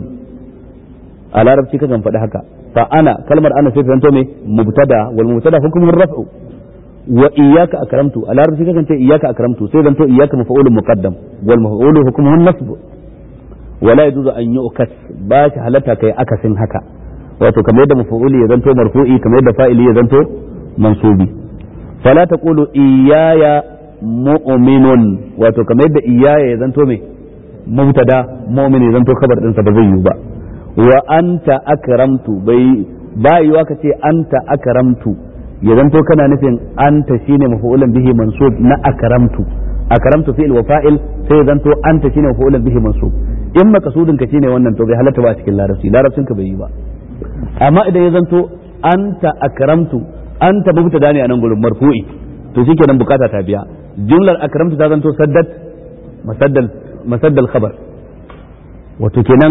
a larabci kakan faɗi haka fa ana kalmar ana sai ta zanto me mubtada wal mubtada hukmun raf'u wa iyyaka akramtu a larabci kakan ce iyyaka akramtu sai zanto iyyaka maf'ulun muqaddam wal maf'ulu hukmuhu nasb wala yajuzu an yu'kas ba shi halatta kai akasin haka wato kamar yadda maf'uli ya zanto marfu'i kamar yadda fa'ili ya zanto mansubi fala taqulu iyaya mu'minun wato kamar yadda iyaya ya zanto me mubtada mu'min ya zanto kabar din sa ba zai yi ba wa anta akramtu bai ba yiwa ka ce anta akramtu ya zanto kana nufin anta shine maf'ulan bihi mansub na akramtu akramtu fi'il wa fa'il sai ya zanto anta shine maf'ulan bihi mansub in makasudin ka shine wannan to bai halatta ba a cikin larabci larabcin ka bai yi ba amma idan ya zanto anta akramtu anta mubtada ne a nan gurin marfu'i to shikenan bukata ta biya jumlar akramtu ta zanto saddat masaddal masaddal khabar wato kenan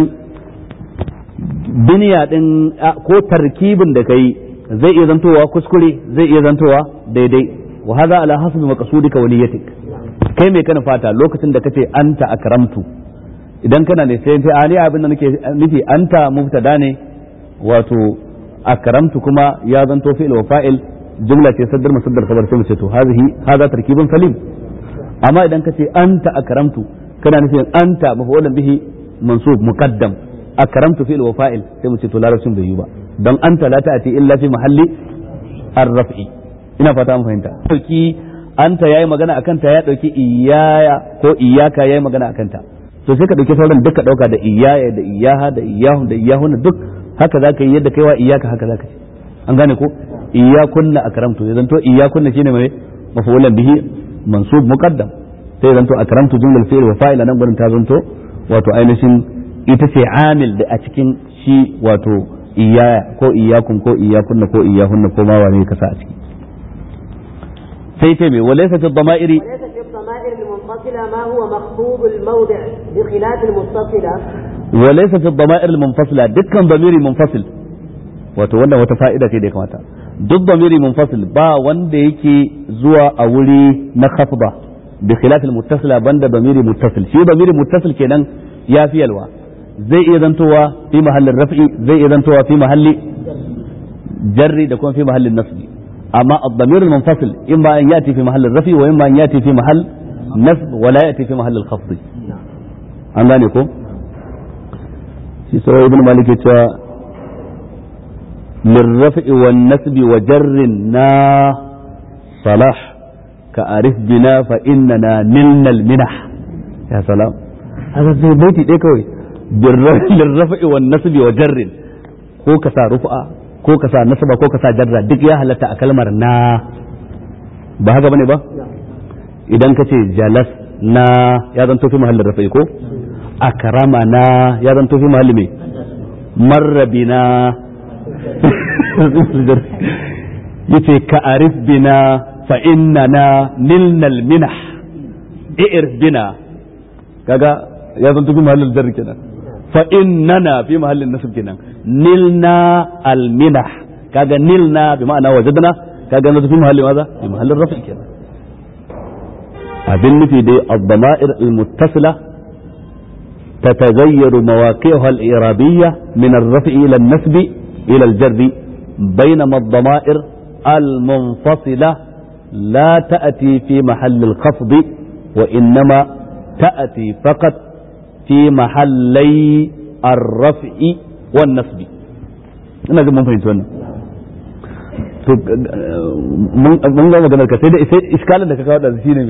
biniya din ko tarkibin da kai zai iya zantowa kuskure zai iya zantowa daidai wa hadha ala hasbi maqsudika wa niyyatik kai me kana fata lokacin da kace anta akramtu idan kana ne sai sai ani abin da nake nufi anta mubtada ne wato akramtu kuma ya zanto fi'il wa fa'il jumla ce saddar musaddar kabar sai mu ce to hazihi hadha tarkibun salim amma idan kace anta akramtu kana nufin anta maf'ulan bihi mansub muqaddam akramtu fi'il wa fa'il sai mu ce to larabcin bai yi ba dan anta la ta'ati illa fi mahalli ar-raf'i ina fata mun fahimta dauki anta yayi magana akan ta ya dauki iyaya ko iyaka yayi magana akan ta to sai ka dauki sauran duka dauka da iyaya da iyaha da iyahu da iyahun duk haka zaka yi yadda kaiwa iyaka haka zaka ce an gane ko iyakunna akramtu ya zanto iyakunna shine mai maf'ulan bihi mansub muqaddam sai zanto akramtu jumlal fi'l wa fa'il nan gurin ta zanto wato ainihin ita ce amil da a cikin shi wato iyaya ko iyakun ko iyakunna ko iyahunna ko ma wane ka sa a ciki sai ce mai walaysa fi dhama'iri وليس في الضمائر المنفصلة ما هو مخفوض الموضع بخلاف المتصلة وليس في الضمائر المنفصلة دكان ضميري منفصل wato wannan wata fa'ida ce da ya kamata duk ضميري منفصل ba wanda yake zuwa a wuri na khafda bi khilaf al muttasila banda ضميري muttasil shi ضميري muttasil kenan ya fi yalwa zai iya zantowa fi mahallin raf'i zai iya zantowa fi mahalli jarri da kuma fi mahallin nasbi amma ad-damir al-munfasil imma an yati fi mahall ar-raf'i wa imma an yati fi mahall nasb wa la ya'ti fi mahall al-khafd an gane ko shi sai ibn malik ya ce للرفع والنسب وجر نا صلاح كأعرف بنا فإننا نلنا المنح يا سلام هذا زي بيتي دي كوي للرفع والنسب وجر ko ka sa rufa ko ka sa nasaba ko ka sa jarra duk ya halatta a kalmar na ba haka bane ba idan ka ce jalas na ya zanto fi mahallin rafa'i ko akrama na ya zanto fi mahalli mai marrabina yace ka arif bina fa innana nilnal minah i'rif bina kaga ya zanto fi mahallin jarri kenan fa innana fi mahallin nasb kenan nilna al minah kaga nilna bi ma'ana wajadna kaga na fi mahallin maza fi mahallin rafi kenan abin nufi dai ad-dama'ir al-muttasila تتغير مواقعها الإعرابية من الرفع إلى النسب إلى الجر بينما الضمائر المنفصلة لا تأتي في محل الخفض وإنما تأتي فقط في محلي الرفع والنسب ina ga mun fahimci wannan to mun ga maganar ka sai da sai iskalin da ka kawo da shi ne me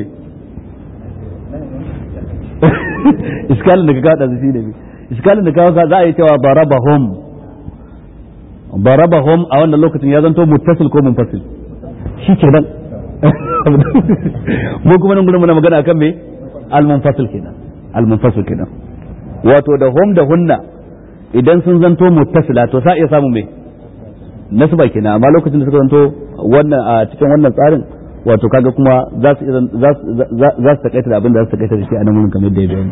iskalin da ka kawo da shi ne me iskalin da ka kawo za a yi cewa barabahum barabahum a wannan lokacin ya zanto muttasil ko munfasil shi kenan mu kuma nan gurin muna magana akan me al-munfasil kenan al-munfasil kenan wato da hum da hunna idan sun zanto muttasila to sa iya samu me nasba kenan amma lokacin da suka zanto wannan a cikin wannan tsarin wato kaga kuma za su za su za su takaita da abin da za su takaita da shi a nan wurin kamar da ya bayani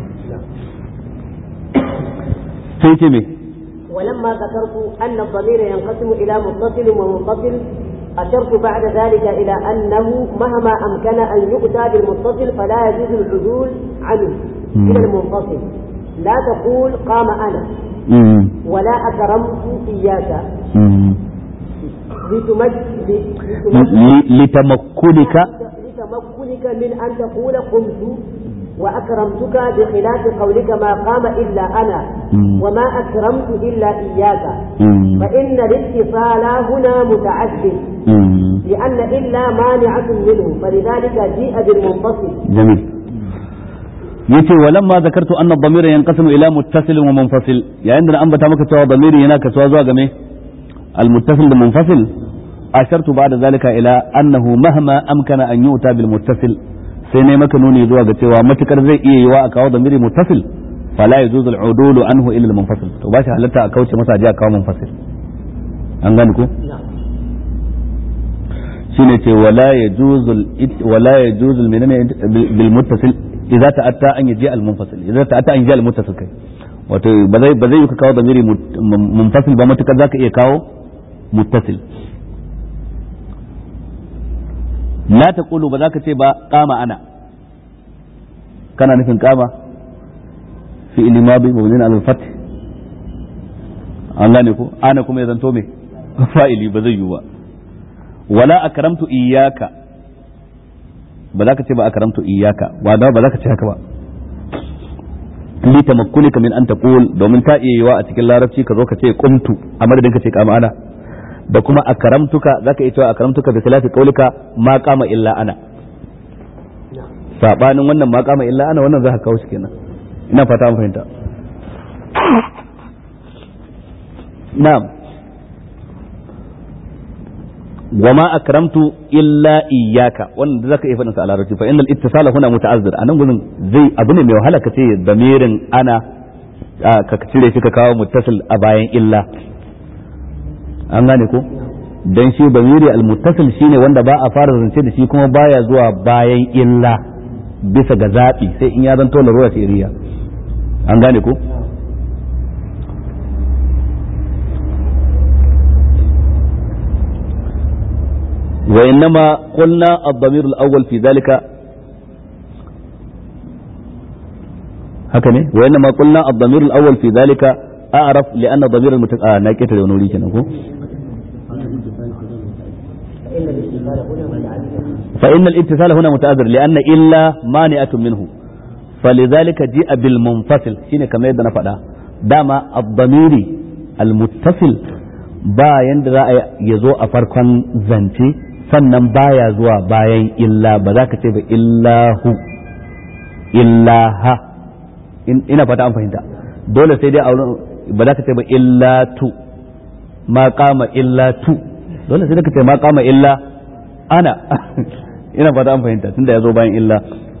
sai ce me ولما ذكرت أن الضمير ينقسم إلى متصل ومنفصل أشرت بعد ذلك إلى أنه مهما أمكن أن يؤتى بالمتصل فلا يجوز العدول عنه إلى المنفصل لا تقول قام أنا ولا أكرمت إياك لتمكنك لتمكنك من أن تقول قمت وأكرمتك بخلاف قولك ما قام إلا أنا وما أكرمت إلا إياك فإن الاتصال هنا متعدد لأن إلا مانعة منه فلذلك جيء بالمنفصل جميل yace walamma zakartu anna dhamira yanqasimu ila muttasil wa munfasil yayin da an bata maka cewa dhamiri yana kasuwa zuwa game al muttasil da munfasil ashartu ba'da zalika ila annahu mahma amkana an yu'ta bil muttasil sai ne maka nuni zuwa ga cewa matukar zai iya yiwa a kawo dhamiri muttasil fala yajuzu al udulu anhu ila al munfasil to ba shi halatta a kauce masa a kawo munfasil an gane ko shine ce wala yajuzu wala yajuzu bil muttasil idza ta'atta an yaji al munfasil idza ta'atta an yaji al muttasil kai wato ba zai ba zai yi ka kawo damiri munfasil ba matukar zaka iya kawo muttasil la taqulu ba zaka ce ba qama ana kana nufin qama fi ilmadi mabnin al fath an gane ko ana kuma ya zanto me fa'ili ba zai yi ba wala akramtu iyyaka ba za ka ce ba akramtu iyyaka ba da ba za ka ce haka ba li tamakkunika min an taqul domin ta iya yiwa a cikin larabci ka zo ka ce qumtu a madadin ka ce kama ana da kuma akramtuka zaka iya cewa akramtuka bi khilafi qaulika ma qama illa ana sabanin wannan ma qama illa ana wannan za ka kawo shi kenan ina fata mun fahimta na'am وما أكرمت إلا إياك وأن ذاك إيه فنسأل على رجل فإن الاتصال هنا متعذر أنا أقول زي أبني ميو هلا كتير ضمير أنا كتير فيك كاو متصل أباين إلا an gane ko dan shi bamiri almuttasil shine wanda ba a fara zance da shi kuma baya zuwa bayan illa bisa ga zaɓi sai in ya zanto larura ce iriya an gane ko وإنما قلنا الضمير الأول في ذلك هكذا وإنما قلنا الضمير الأول في ذلك أعرف لأن ضمير المتك... آه ناكيت لونولي كنا فإن الاتصال هنا متعذر فإن الاتصال هنا متعذر لأن إلا مانعة منه فلذلك جاء بالمنفصل شيء كما يدنا فدا داما الضمير المتصل ba yanda za a ya zo a farkon zance sannan baya zuwa bayan illa ba za ka ce ba illahu illaha ina fata an fahimta dole sai dai a wurin ba za ka ce ba illatu ma kama illatu dole sai ka ce ma kama illa ana ina fata an fahimta tunda ya zo bayan illa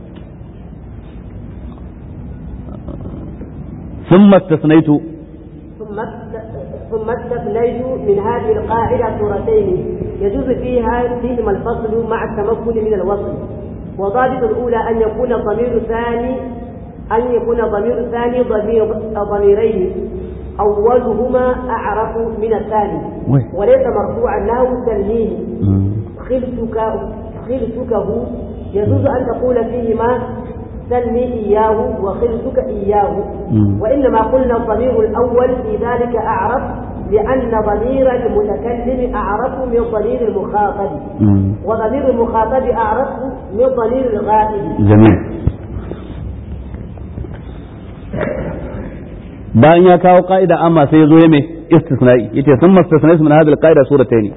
ثم استثنيت ثم ثم استثنيت من هذه القاعدة صورتين يجوز فيها فيهما الفصل مع التمكن من الوصل وضابط الأولى أن يكون ضمير ثاني أن يكون ضمير ثاني ضمير ضميرين أولهما أعرف من الثاني وليس مرفوعا له تنهيه خلتك خلتكه يجوز أن تقول فيهما سلني إياه وخلتك إياه وإنما قلنا الضمير الأول في ذلك أعرف لأن ضمير المتكلم أعرف من ضمير المخاطب وضمير المخاطب أعرف من ضمير الغائب جميل bayan ya kawo ka'ida amma sai ya zo ya mai istisna'i yace sun mastasnai min hadhihi al-qa'ida suratayn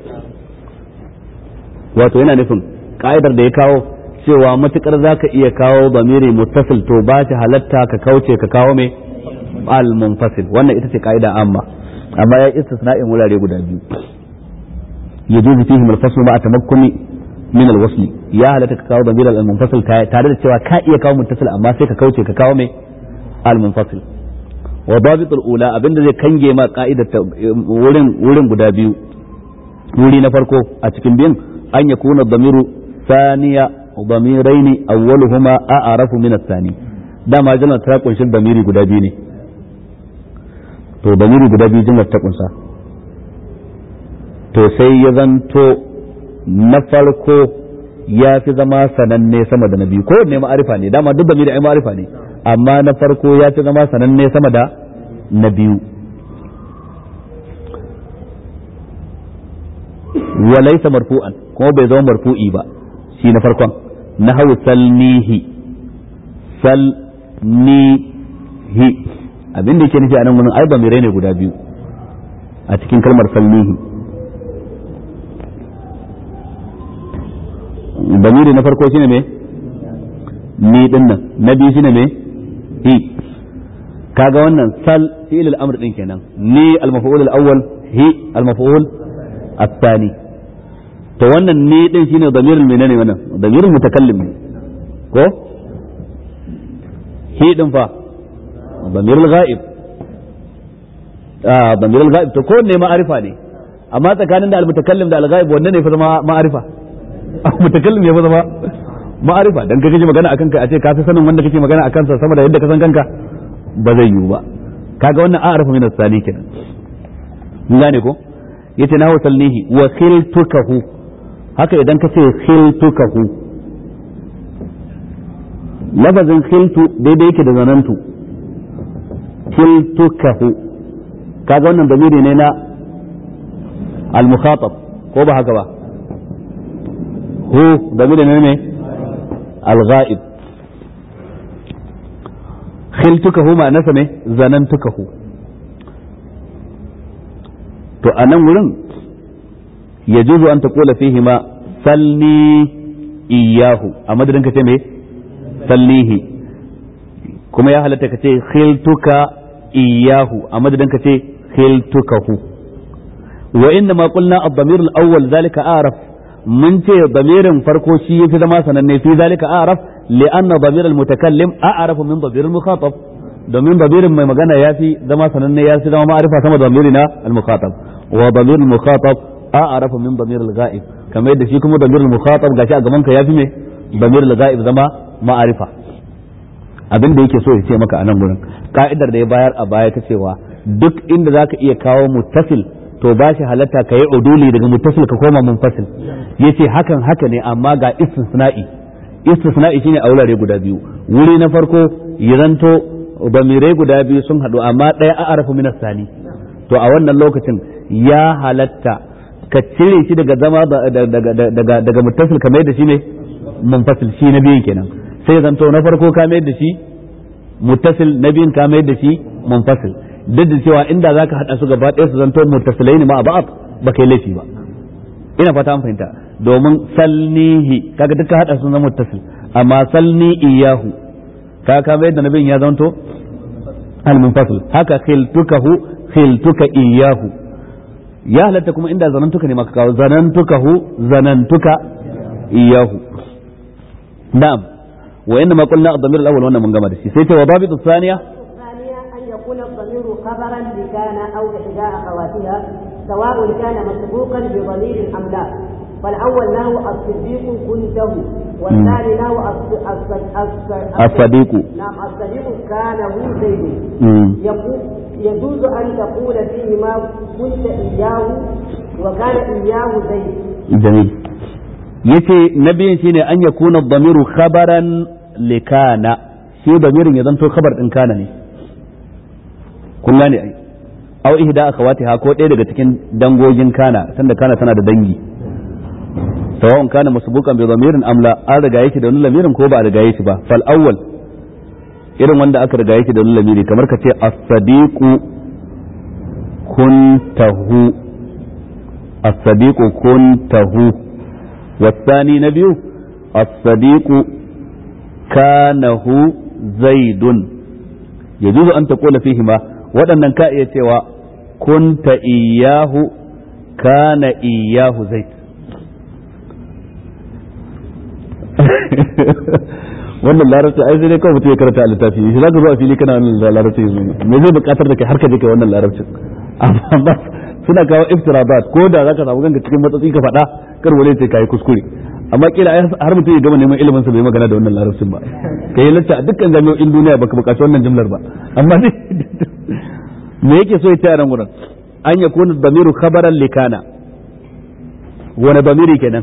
wato yana nufin ka'idar da ya kawo cewa matukar zaka iya kawo bamiri muttasil to ba ta halatta ka kauce ka kawo mai al-munfasil wannan ita ce ka'ida amma amma ya istisna'in wurare guda biyu yajuzu fihi al-fasl ma tamakkuni min al-wasl ya halatta ka kawo bamiri al-munfasil tare da cewa ka iya kawo muttasil amma sai ka kauce ka kawo mai al-munfasil wa dabit al-ula abinda zai kange ma ka'idar wurin wurin guda biyu wuri na farko a cikin biyan an yakuna damiru thaniya ضميرين أولهما أعرف من الثاني dama jimlar ta kunshi damiri guda biyu ne to damiri guda biyu jimlar ta kunsa to sai ya zanto na farko ya fi zama sananne sama da na biyu ko ne ma'arifa ne dama duk damiri ai ma'arifa ne amma na farko ya fi zama sananne sama da na biyu walaisa marfu'an kuma bai zama marfu'i ba shi na farkon na hau salnihi salnihi abin da yake nufi a nan wurin ai bamirai ne guda biyu a cikin kalmar salnihi bamiri na farko shine me ni din nan na biyu shine me hi kaga wannan sal fi'il al-amr din kenan ni al-maf'ul al-awwal hi al-maf'ul الثاني to wannan ne din shine damirin menene wannan damirin mutakallim ne ko hi din fa damirul ghaib ah damirul ghaib to ko ne ma'arifa ne amma tsakanin da al-mutakallim da al-ghaib wanne ne fa zama ma'arifa mutakallim ya fa zama ma'arifa dan kake magana akan kai a ce ka fi sanin wanda kake magana akan sa sama da yadda ka san kanka ba zai yiwu ba kaga wannan a'arifa min as-sani kenan gane ko yace na wasalnihi wa khiltukahu haka idan ka ce khiltukahu lafazin khiltu daidai yake da zanantu khiltukahu kaga wannan damiri ne na al-mukhatab ko ba haka ba hu damiri ne ne al-ghaib khiltukahu ma nasa ne zanantukahu to a nan wurin ya juzu an ta kula fihi ma salni iyahu a madadin ka ce me sallihi kuma ya halatta ka ce khiltuka iyahu a madadin ka ce khiltukahu wa inna ma qulna ad-damir al-awwal zalika a'raf mun ce damirin farko shi yafi zama sananne fi zalika a'raf li'anna damir al-mutakallim a'rafu min damir al-mukhatab domin damirin mai magana ya fi zama sananne ya fi zama ma'arifa sama da damiri na al-mukhatab wa damir al-mukhatab a'rafu min damir al-ghaib kamar yadda shi kuma damir al-mukhatab gashi a gaban ka yafi me damir al-ghaib zama ma'arifa abin da yake so ya ce maka a nan gurin ka'idar da ya bayar a baya ta cewa duk inda zaka iya kawo muttasil to ba shi halatta ka yi uduli daga muttasil ka koma munfasil yace hakan haka ne amma ga istisna'i istisna'i shine a wurare guda biyu wuri na farko ya zanto bamirai guda biyu sun haɗu amma ɗaya a arafu minas sani to a wannan lokacin ya halatta ka cire shi daga zama daga daga muttasil ka mai da shi ne munfasil shi na biyun kenan sai zanto na farko ka mai da shi muttasil na biyun ka mai da shi munfasil duk da cewa inda zaka hada su gaba ɗaya su zanto muttasilai ne ma a ba'ab ba kai laifi ba ina fata an fahimta domin salnihi kaga duka hada sun zama muttasil amma salni iyahu ka ka mai da nabin ya zanto al-munfasil haka khiltukahu khiltuka iyahu ya halatta kuma inda zanantuka ne maka kawo zanantukahu zanantuka iyahu na'am wa inna ma qulna ad-damir al-awwal wannan mun gama da shi sai ta wadabitu thaniya الثانية أن يكون الضمير خبرا لكان أو إحدى أخواتها سواء كان مسبوقا بضمير أم لا فالأول له الصديق كنته والثاني له الص- الص- الص- الصديق نعم الصديق كان هو زيد مم. يقول يجوز أن تقول فيهما كنت إياه وكان إياه زيد jamil yace na biyun shine an yakuna ad-damiru khabaran likana shi damirin ya zanto khabar din kana ne kun gane ai aw ihda akhawatiha ko ɗaya daga cikin dangogin kana tunda kana tana da dangi sawa'un kana masbuqan bi damirin am la an riga yake da wani lamirin ko ba a riga yake ba fal awwal irin wanda aka riga yake da wani lamiri kamar ka ce as-sadiqu kuntahu as-sadiqu kuntahu والثاني نبي الصديق كانه زيد يجوز أن تقول فيهما waɗannan ka iya cewa kunta iyahu kana iyahu zaid wannan larabci ai sai dai kawai mutum ya karanta a littafi shi zaka zo a fili kana wannan larabci me zai bukatar da kai har ka je kai wannan larabcin amma suna kawo iftirabat ko da zaka samu ganka cikin matsatsi ka faɗa kar wani ce kai kuskure amma kila ai har mutum ya gama neman ilimin sa bai magana da wannan larabcin ba kai lacca a dukkan jami'o'in duniya baka bukaci wannan jumlar ba amma ne me yake so ya ce a nan gurin an yakuna damiru khabaran likana wani damiri kenan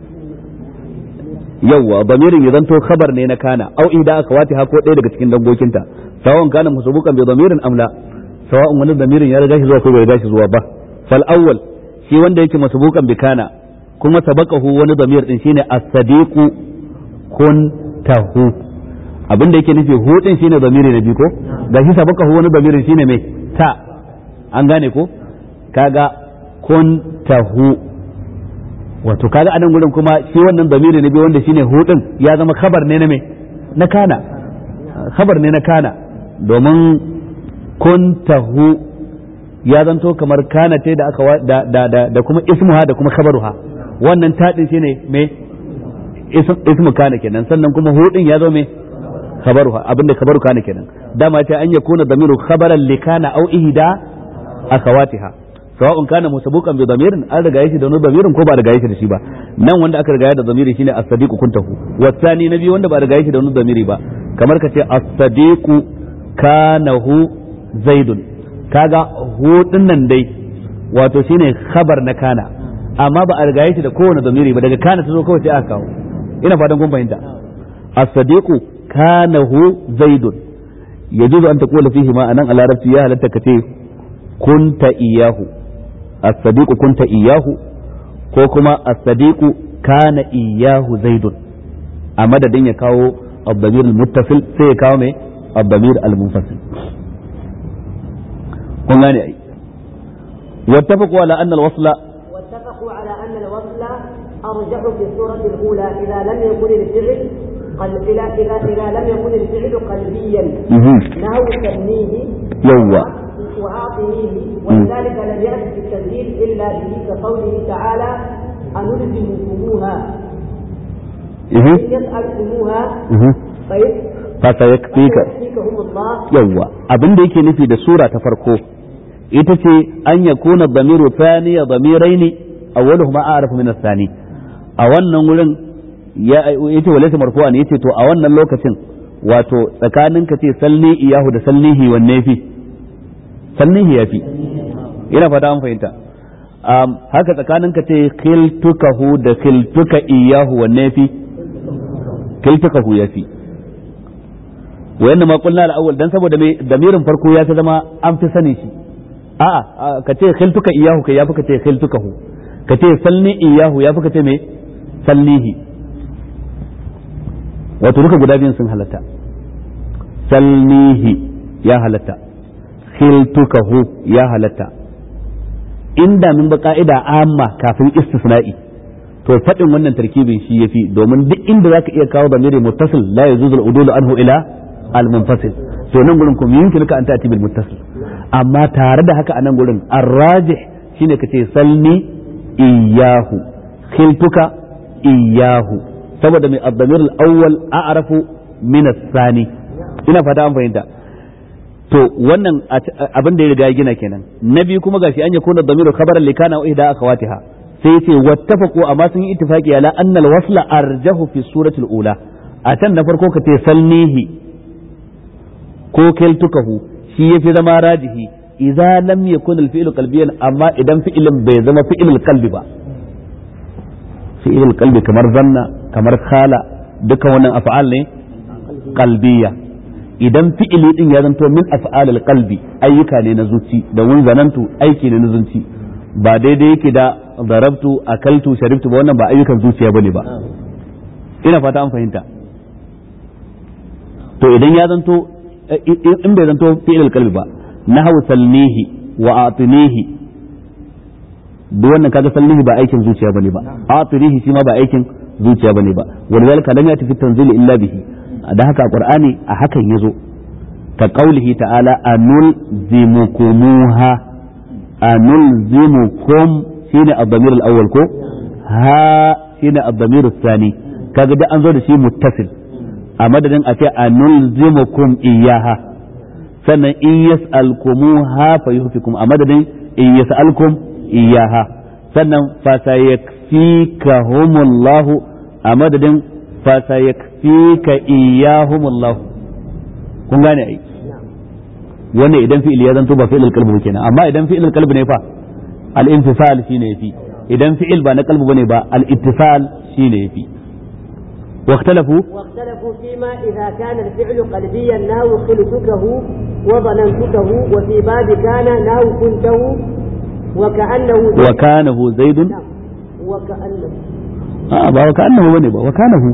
yawwa damirin ya zanto khabar ne na kana au inda aka wati ha ko ɗaya daga cikin dangokinta sawan kana musabukan bi damirin amla sawa'un wani damirin ya riga shi zuwa ko bai riga shi zuwa ba fal awwal shi wanda yake masabukan bi kana kuma sabaqahu wani damir din shine as-sadiqu kuntahu abin da yake nufi hu din shine damiri na biyu ko gashi sabaqahu wani damirin shine mai ta an gane ko kaga kuntahu wato kaga anan gurin kuma shi wannan damiri na biyu wanda shine hu din ya zama khabar ne na me na kana khabar ne na kana domin kuntahu ya zanto kamar kana ce da aka da da da, da kuma ismuha da kuma khabaruha wannan tadin shine me ismu kana kenan sannan kuma hu din ya zo me khabaruha abinda khabaru kana kenan dama ce an yakuna damiru khabaran li kana aw ihda akhawatiha sawa'un kana musabuqan bi damirin an riga yake da wani damirin ko ba riga yake da shi ba nan wanda aka riga da damiri shine as-sadiqu kuntahu wasani nabi wanda ba riga yake da wani damiri ba kamar ka ce as-sadiqu kanahu zaidun kaga hu nan dai wato shine khabar na kana amma ba a riga yake da kowane damiri ba daga kana ta zo kawai sai aka kawo ina fatan kun fahimta as-sadiqu kanahu zaidun yajuzu an taqula fihi ma anan a larabci ya halatta ka ce kunta iyahu as-sadiqu kunta iyahu ko kuma as-sadiqu kana iyahu zaidun a madadin ya kawo الضمير المتصل sai ya kawo mai الضمير المنفصل kun gane ai واتفقوا على أن الوصل واتفقوا على أن الوصل أرجح في الصورة الأولى إذا لم يكن الفعل قل... إذا إذا إذا لم يكن الفعل قلبيا نهو تنميه يوا وأعطنيه ولذلك لم يأت في التنزيل إلا به كقوله تعالى أنلزمكموها إن يسألكموها فيك فسيكفيك فيكهم الله yawwa abin da yake nufi da sura ta farko ita ce an ya kuna damiru thani ya damirai ne awwaluhuma a'rafu min ath-thani a wannan wurin ya yace walaysa marfu'an yace to a wannan lokacin wato tsakanin ka ce salni iyahu da salnihi wanne fi salnihi yafi ina fata an fahimta um, haka tsakanin ka ce khiltukahu da khiltuka iyahu wanne fi khiltukahu yafi wa yanna ma qulna al-awwal dan saboda me damirin farko ya ta zama an fi sani shi a'a ka ce khiltuka iyahu kai yafi ka ce khiltukahu ka ce salni iyahu ya fi ka ce me sallihi wato duka guda biyun sun halatta salnihi ya halatta khiltukahu ya halatta inda min ba ka'ida amma kafin istisna'i to faɗin wannan tarkibin shi yafi domin duk inda zaka iya kawo damiri muttasil la yajuzu al-udulu anhu ila al-munfasil to nan gurin kuma yumkin ka an ta'ti bil muttasil amma tare da haka a nan gurin ar-rajih shine kace salni iyahu khiltuka iyahu saboda mai ad-damir al-awwal a'rafu min as-sani ina fata an fahimta to wannan abin da ya riga ya gina kenan na biyu kuma gashi an yakuna damiru khabaran likana wa ihda akhawatiha sai yace wattafaqu amma sun yi ittifaqi ala anna al-wasla arjahu fi surati al-ula a can na farko ka ce salnihi ko keltukahu shi yafi zama rajihi idza lam yakun al-fi'lu qalbiyan amma idan fi'ilin bai zama fi'ilul qalbi ba fi'ilul qalbi kamar zanna kamar khala duka wannan af'al ne qalbiyya idan fi'ili din ya zanto min af'alil qalbi ayyuka ne na zuci da mun zanantu aiki ne na zuci ba daidai yake da darabtu akaltu sharibtu ba wannan ba ayyukan zuciya bane ba ina fata an fahimta to idan ya zanto in bai zanto fi'ilil qalbi ba nahwu salnihi wa atinihi duk wannan kaga salnihi ba aikin zuciya bane ba atinihi shi ma ba aikin zuciya bane ba walidhalika lam yati fi tanzili illa bihi da haka qur'ani a hakan yazo ka qaulihi ta'ala anul zimukumuha anul zimukum shine ad-damir al-awwal ko ha shine ad-damir al-thani kaga da an zo da shi muttasil a madadin a ce anul zimukum iyaha sannan in yas'alkumuha fayuhfikum a madadin in yas'alkum iyaha sannan fa sayakfikahumullahu a madadin fasayakfika iyahumullah kun gane ai wannan idan fi'il ya zanto ba fi'il qalbi kenan amma idan fi'il qalbi ne fa al-infisal shine yafi idan fi'il ba na qalbi bane ba al-ittisal shine yafi واختلفوا واختلفوا فيما إذا كان الفعل قلبيا ناو خلتكه وظننتكه وفي باب كان ناو كنته وكأنه زيد وكانه زيد نعم وكأنه a ba wa ka'annahu bane ba wa kanahu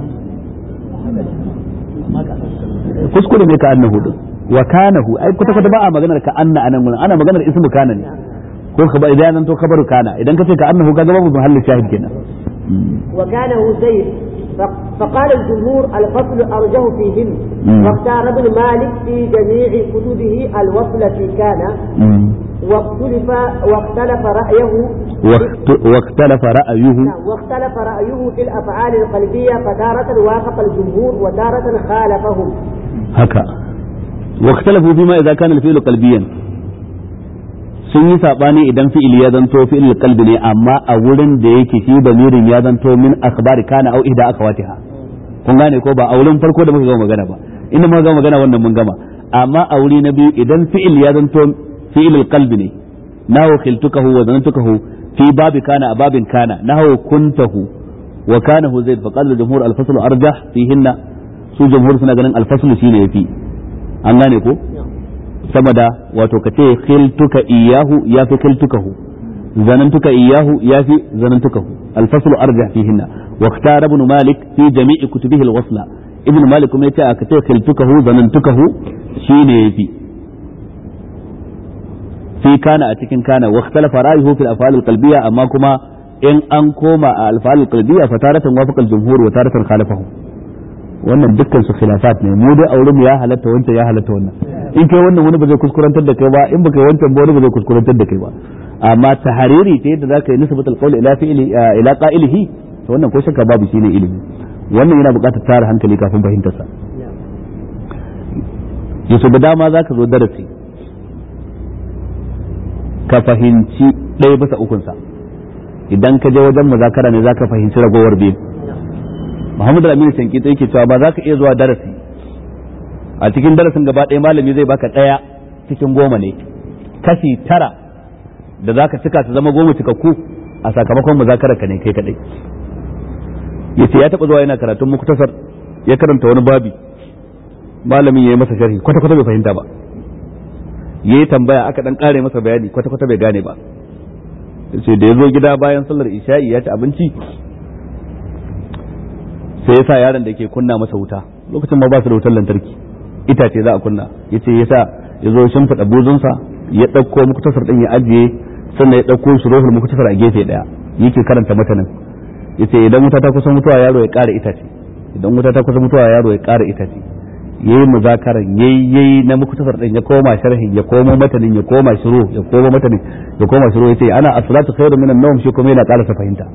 kuskure ne ka'annahu din wa kanahu ai kuta kuta ba a maganar ka'anna anan gurin ana maganar ismu kana ne ko ka ba idan nan to kabaru kana idan ka ce ka'annahu kaga babu mahallin shahid kenan وكانه زيد ف- فقال الجمهور الفصل أرجه فيهم مم. واختار ابن مالك في جميع كتبه الوصل في كان واختلف واختلف رأيه واخت- واختلف رأيه نعم، واختلف رأيه في الأفعال القلبية فتارة وافق الجمهور وتارة خالفهم haka واختلفوا فيما إذا كان الفعل قلبيا sun yi sabani idan fi'il ya zanto fi'il qalbi ne amma a wurin da yake shi damirin ya zanto min akhbari kana au ihda akhawatiha kun gane ko ba a wurin farko da muka gama magana ba inda muka gama magana wannan mun gama amma a wuri na biyu idan fi'il ya zanto fi'il qalbi ne nahu khiltukahu wa zanantukahu fi babi kana a babin kana nahu kuntahu wa kanahu zaid fa qala al-jumhur al-fasl arjah fihinna su jumhur suna ganin al-fasl shine yafi an gane ko sama da wato ka ce khiltuka iyahu ya fi khiltukahu zanantuka iyahu ya fi zanantukahu alfaslu arjah fihinna wa ikhtara ibn malik fi jami'i kutubihi alwasla ibn malik kuma yace aka ce khiltukahu zanantukahu shine yafi fi kana a cikin kana wa ikhtalafa ra'ayuhu fil af'al alqalbiyya amma kuma in an koma a af'al alqalbiyya fa taratan wafaqa aljumhur wa taratan khalafahu wannan dukkan su khilafat ne mu dai auren ya halatta wancan ya halatta wannan in kai wannan wani ba zai kuskurantar da kai ba in baka yi wancan ba wani ba zai kuskurantar da kai ba amma tahariri ta yadda zaka yi nisbat alqawl ila fi'li ila qa'ilihi to wannan ko shakka babu shine ilimi wannan yana buƙatar tara hankali kafin fahimtar sa yaso da dama zaka zo darasi ka fahimci ɗaya bisa ukunsa idan ka je wajen muzakara ne zaka fahimci ragowar biyu Muhammadu Aminu Shankita yake cewa ba za ka iya zuwa darasi a cikin darasin gaba ɗaya malami zai baka ɗaya cikin goma ne kashi tara da za ka cika su zama goma cikakku a sakamakon muzakarar ka ne kai kaɗai ya ce ya taɓa zuwa yana karatun muktasar ya karanta wani babi malamin ya yi masa sharhi kwata-kwata bai fahimta ba ya yi tambaya aka ɗan ƙare masa bayani kwata-kwata bai gane ba yace da ya zo gida bayan sallar isha'i ya ci abinci sai ya sa yaron da ke kunna masa wuta lokacin ma ba su da wutar lantarki itace za a kunna yace ya sa ya zo shimfiɗa buzunsa ya ɗauko muktasar ɗin ya ajiye sannan ya ɗauko shi rohul muktasar a gefe ɗaya yake karanta matanin yace idan wuta ta kusa mutuwa yaro ya ƙara itace idan wuta ta kusa mutuwa yaro ya ƙara itace yayi muzakaran yayi yayi na muktasar ɗin ya koma sharhin ya komo matanin ya koma shiru ya koma matanin ya koma shiru yace ana as-salatu khairu minan nawm shi kuma yana ƙara fahimta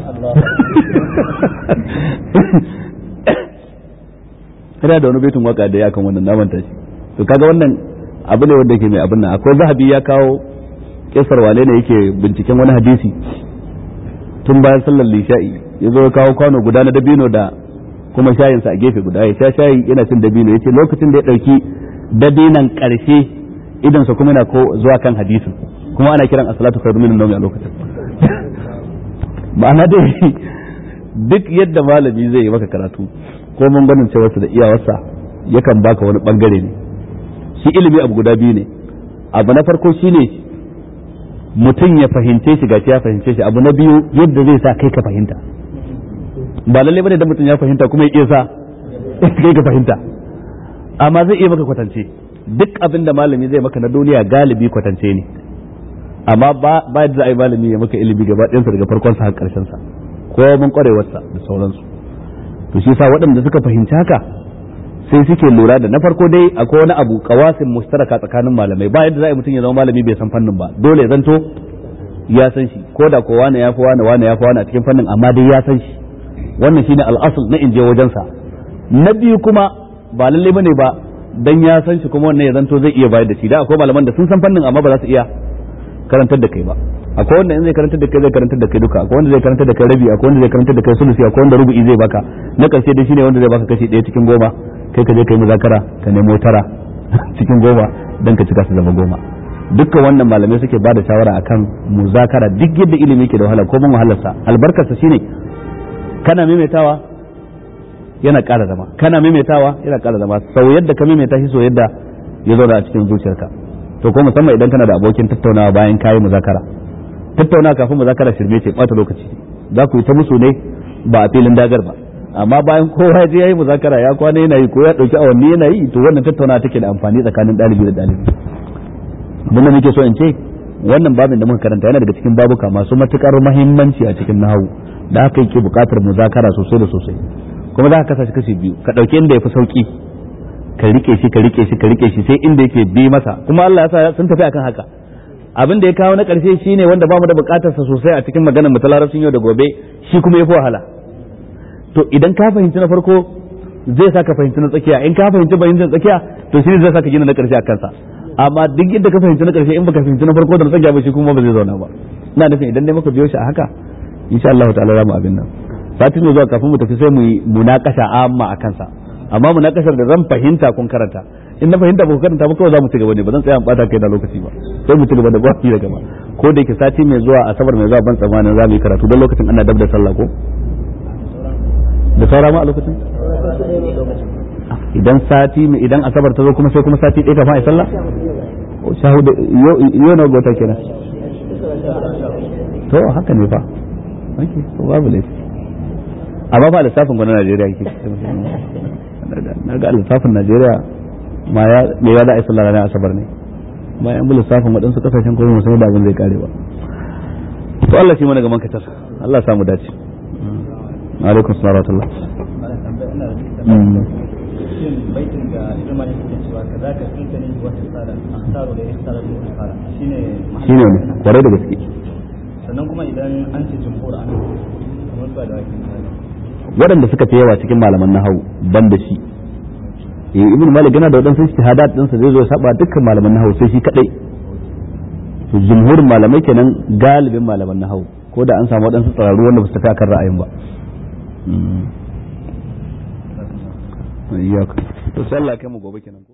kana da wani baitin waka da ya kan wannan namanta shi to kaga wannan abu ne wanda yake mai abin nan akwai zahabi ya kawo kisar wane ne yake binciken wani hadisi tun bayan sallar lisha'i ya zo kawo kwano guda na dabino da kuma shayinsa a gefe guda ya sha shayi yana cin dabino ya ce lokacin da ya ɗauki dabinan ƙarshe idansa kuma yana ko zuwa kan hadisin kuma ana kiran asalatu khairu minan nawmi a lokacin ma'ana dai duk yadda malami zai yi maka karatu ko mun ganin cewarsa da iyawarsa yakan baka wani bangare ne shi ilimi abu guda biyu ne abu na farko shine mutum ya fahimce shi gashi ya fahimce shi abu na biyu yadda zai sa kai ka fahimta ba lalle bane da mutum ya fahimta kuma ya iya sa kai ka fahimta amma zai iya maka kwatance duk abin da malami zai maka na duniya galibi kwatance ne amma ba ba yadda za a yi malami ya maka ilimi gaba ɗayansa daga farkon sa har ƙarshen sa ko mun kwarewarsa da sauransu to shi sa waɗanda suka fahimci haka sai suke lura da na farko dai akwai wani abu kawasin mustaraka tsakanin malamai ba yadda za a yi mutum ya zama malami bai san fannin ba dole ya zanto ya san shi ko da ko wane ya fi wane wane ya fi wane a cikin fannin amma dai ya san shi wannan shine al'asul na inje wajensa na biyu kuma ba lalle bane ba dan ya san shi kuma wannan ya zanto zai iya bayar da shi da akwai malaman da sun san fannin amma ba za su iya karantar da kai ba akwai wanda in zai karantar da kai zai karantar da kai duka akwai wanda zai karantar da kai rabi akwai wanda zai karantar da kai sulusi akwai wanda rubu'i zai baka na karshe dai shine wanda zai baka kashi ɗaya cikin goma kai ka je kai muzakara ka nemo tara cikin goma dan ka cika su zama goma dukkan wannan malamai suke bada shawara akan muzakara duk yadda ilimi ke da wahala ko mun wahalarsa albarkarsa shine kana maimaitawa yana ƙara zama kana maimaitawa yana ƙara zama sau yadda ka maimaita shi so yadda ya zauna a cikin zuciyarka to ko musamman idan kana da abokin tattaunawa bayan kayi muzakara tattaunawa kafin muzakara shirme ce bata lokaci za ku yi ta musu ne ba a filin dagar ba amma bayan kowa je yayi muzakara ya kwana yana yi ko ya dauki awanni yana yi to wannan tattaunawa take da amfani tsakanin dalibi da dalibi abin da muke so in ce wannan babin da muka karanta yana daga cikin babuka masu matukar muhimmanci a cikin nahawu da haka yake buƙatar muzakara sosai da sosai kuma za ka kasa shi kashi biyu ka ɗauki inda ya fi sauƙi ka rike shi ka rike shi ka rike shi sai inda yake bi masa kuma Allah ya sa sun tafi akan haka abin da ya kawo na ƙarshe shine wanda ba mu da buƙatar sa sosai a cikin maganar mu ta larabcin yau da gobe shi kuma yafi wahala to idan ka fahimci na farko zai sa ka fahimci na tsakiya in ka fahimci fahimci na tsakiya to shi zai sa ka gina na ƙarshe a kansa amma duk yadda ka fahimci na ƙarshe in baka fahimci na farko da na tsakiya ba shi kuma ba zai zauna ba ina nufin idan dai muka biyo shi a haka insha Allah ta'ala za mu abin nan satin zuwa kafin mu tafi sai mu yi munakasha amma a kansa amma munakashar da zan fahimta kun karanta in na fahimta ba ku karanta ba kawai za mu ci gaba ne ba zan tsaya in bata kai da lokaci ba sai mu ci gaba da gwaki da gaba ko da yake sati mai zuwa asabar mai zuwa ban tsammanin za mu yi karatu don lokacin ana dab da sallah ko da saura ma a lokacin idan sati idan asabar ta zo kuma sai kuma sati ɗaya kafin a yi sallah shahuda yau na gota kenan to haka ne fa okay to babu laifi amma ba lissafin gwamnan Najeriya yake na ga lissafin Najeriya ma ya me ya da ai sallah ranar asabar ne ma yan bi lissafin waɗansu kasashen kuma musamman da abin zai kare ba to Allah shi mana gaman katar Allah samu dace alaikum salam wa baitin da ilma ne suke cewa ka za ka kinta ne wata tsara a tsaro da ya tsara da wata tsara shine shine ne kwarai da gaske sannan kuma idan an ce jumhur an kamar ba da wakin waɗanda suka fi yawa cikin malaman nahawu ban da shi eh ibn malik yana da waɗansu istihadat ɗinsa zai zo ya saba dukkan malaman nahawu sai shi kadai to jumhurin malamai kenan galibin malaman nahawu ko da an samu waɗansu tsararru wanda ba su tafi akan ra'ayin ba iyaka to sai Allah ya kai mu gobe kenan ko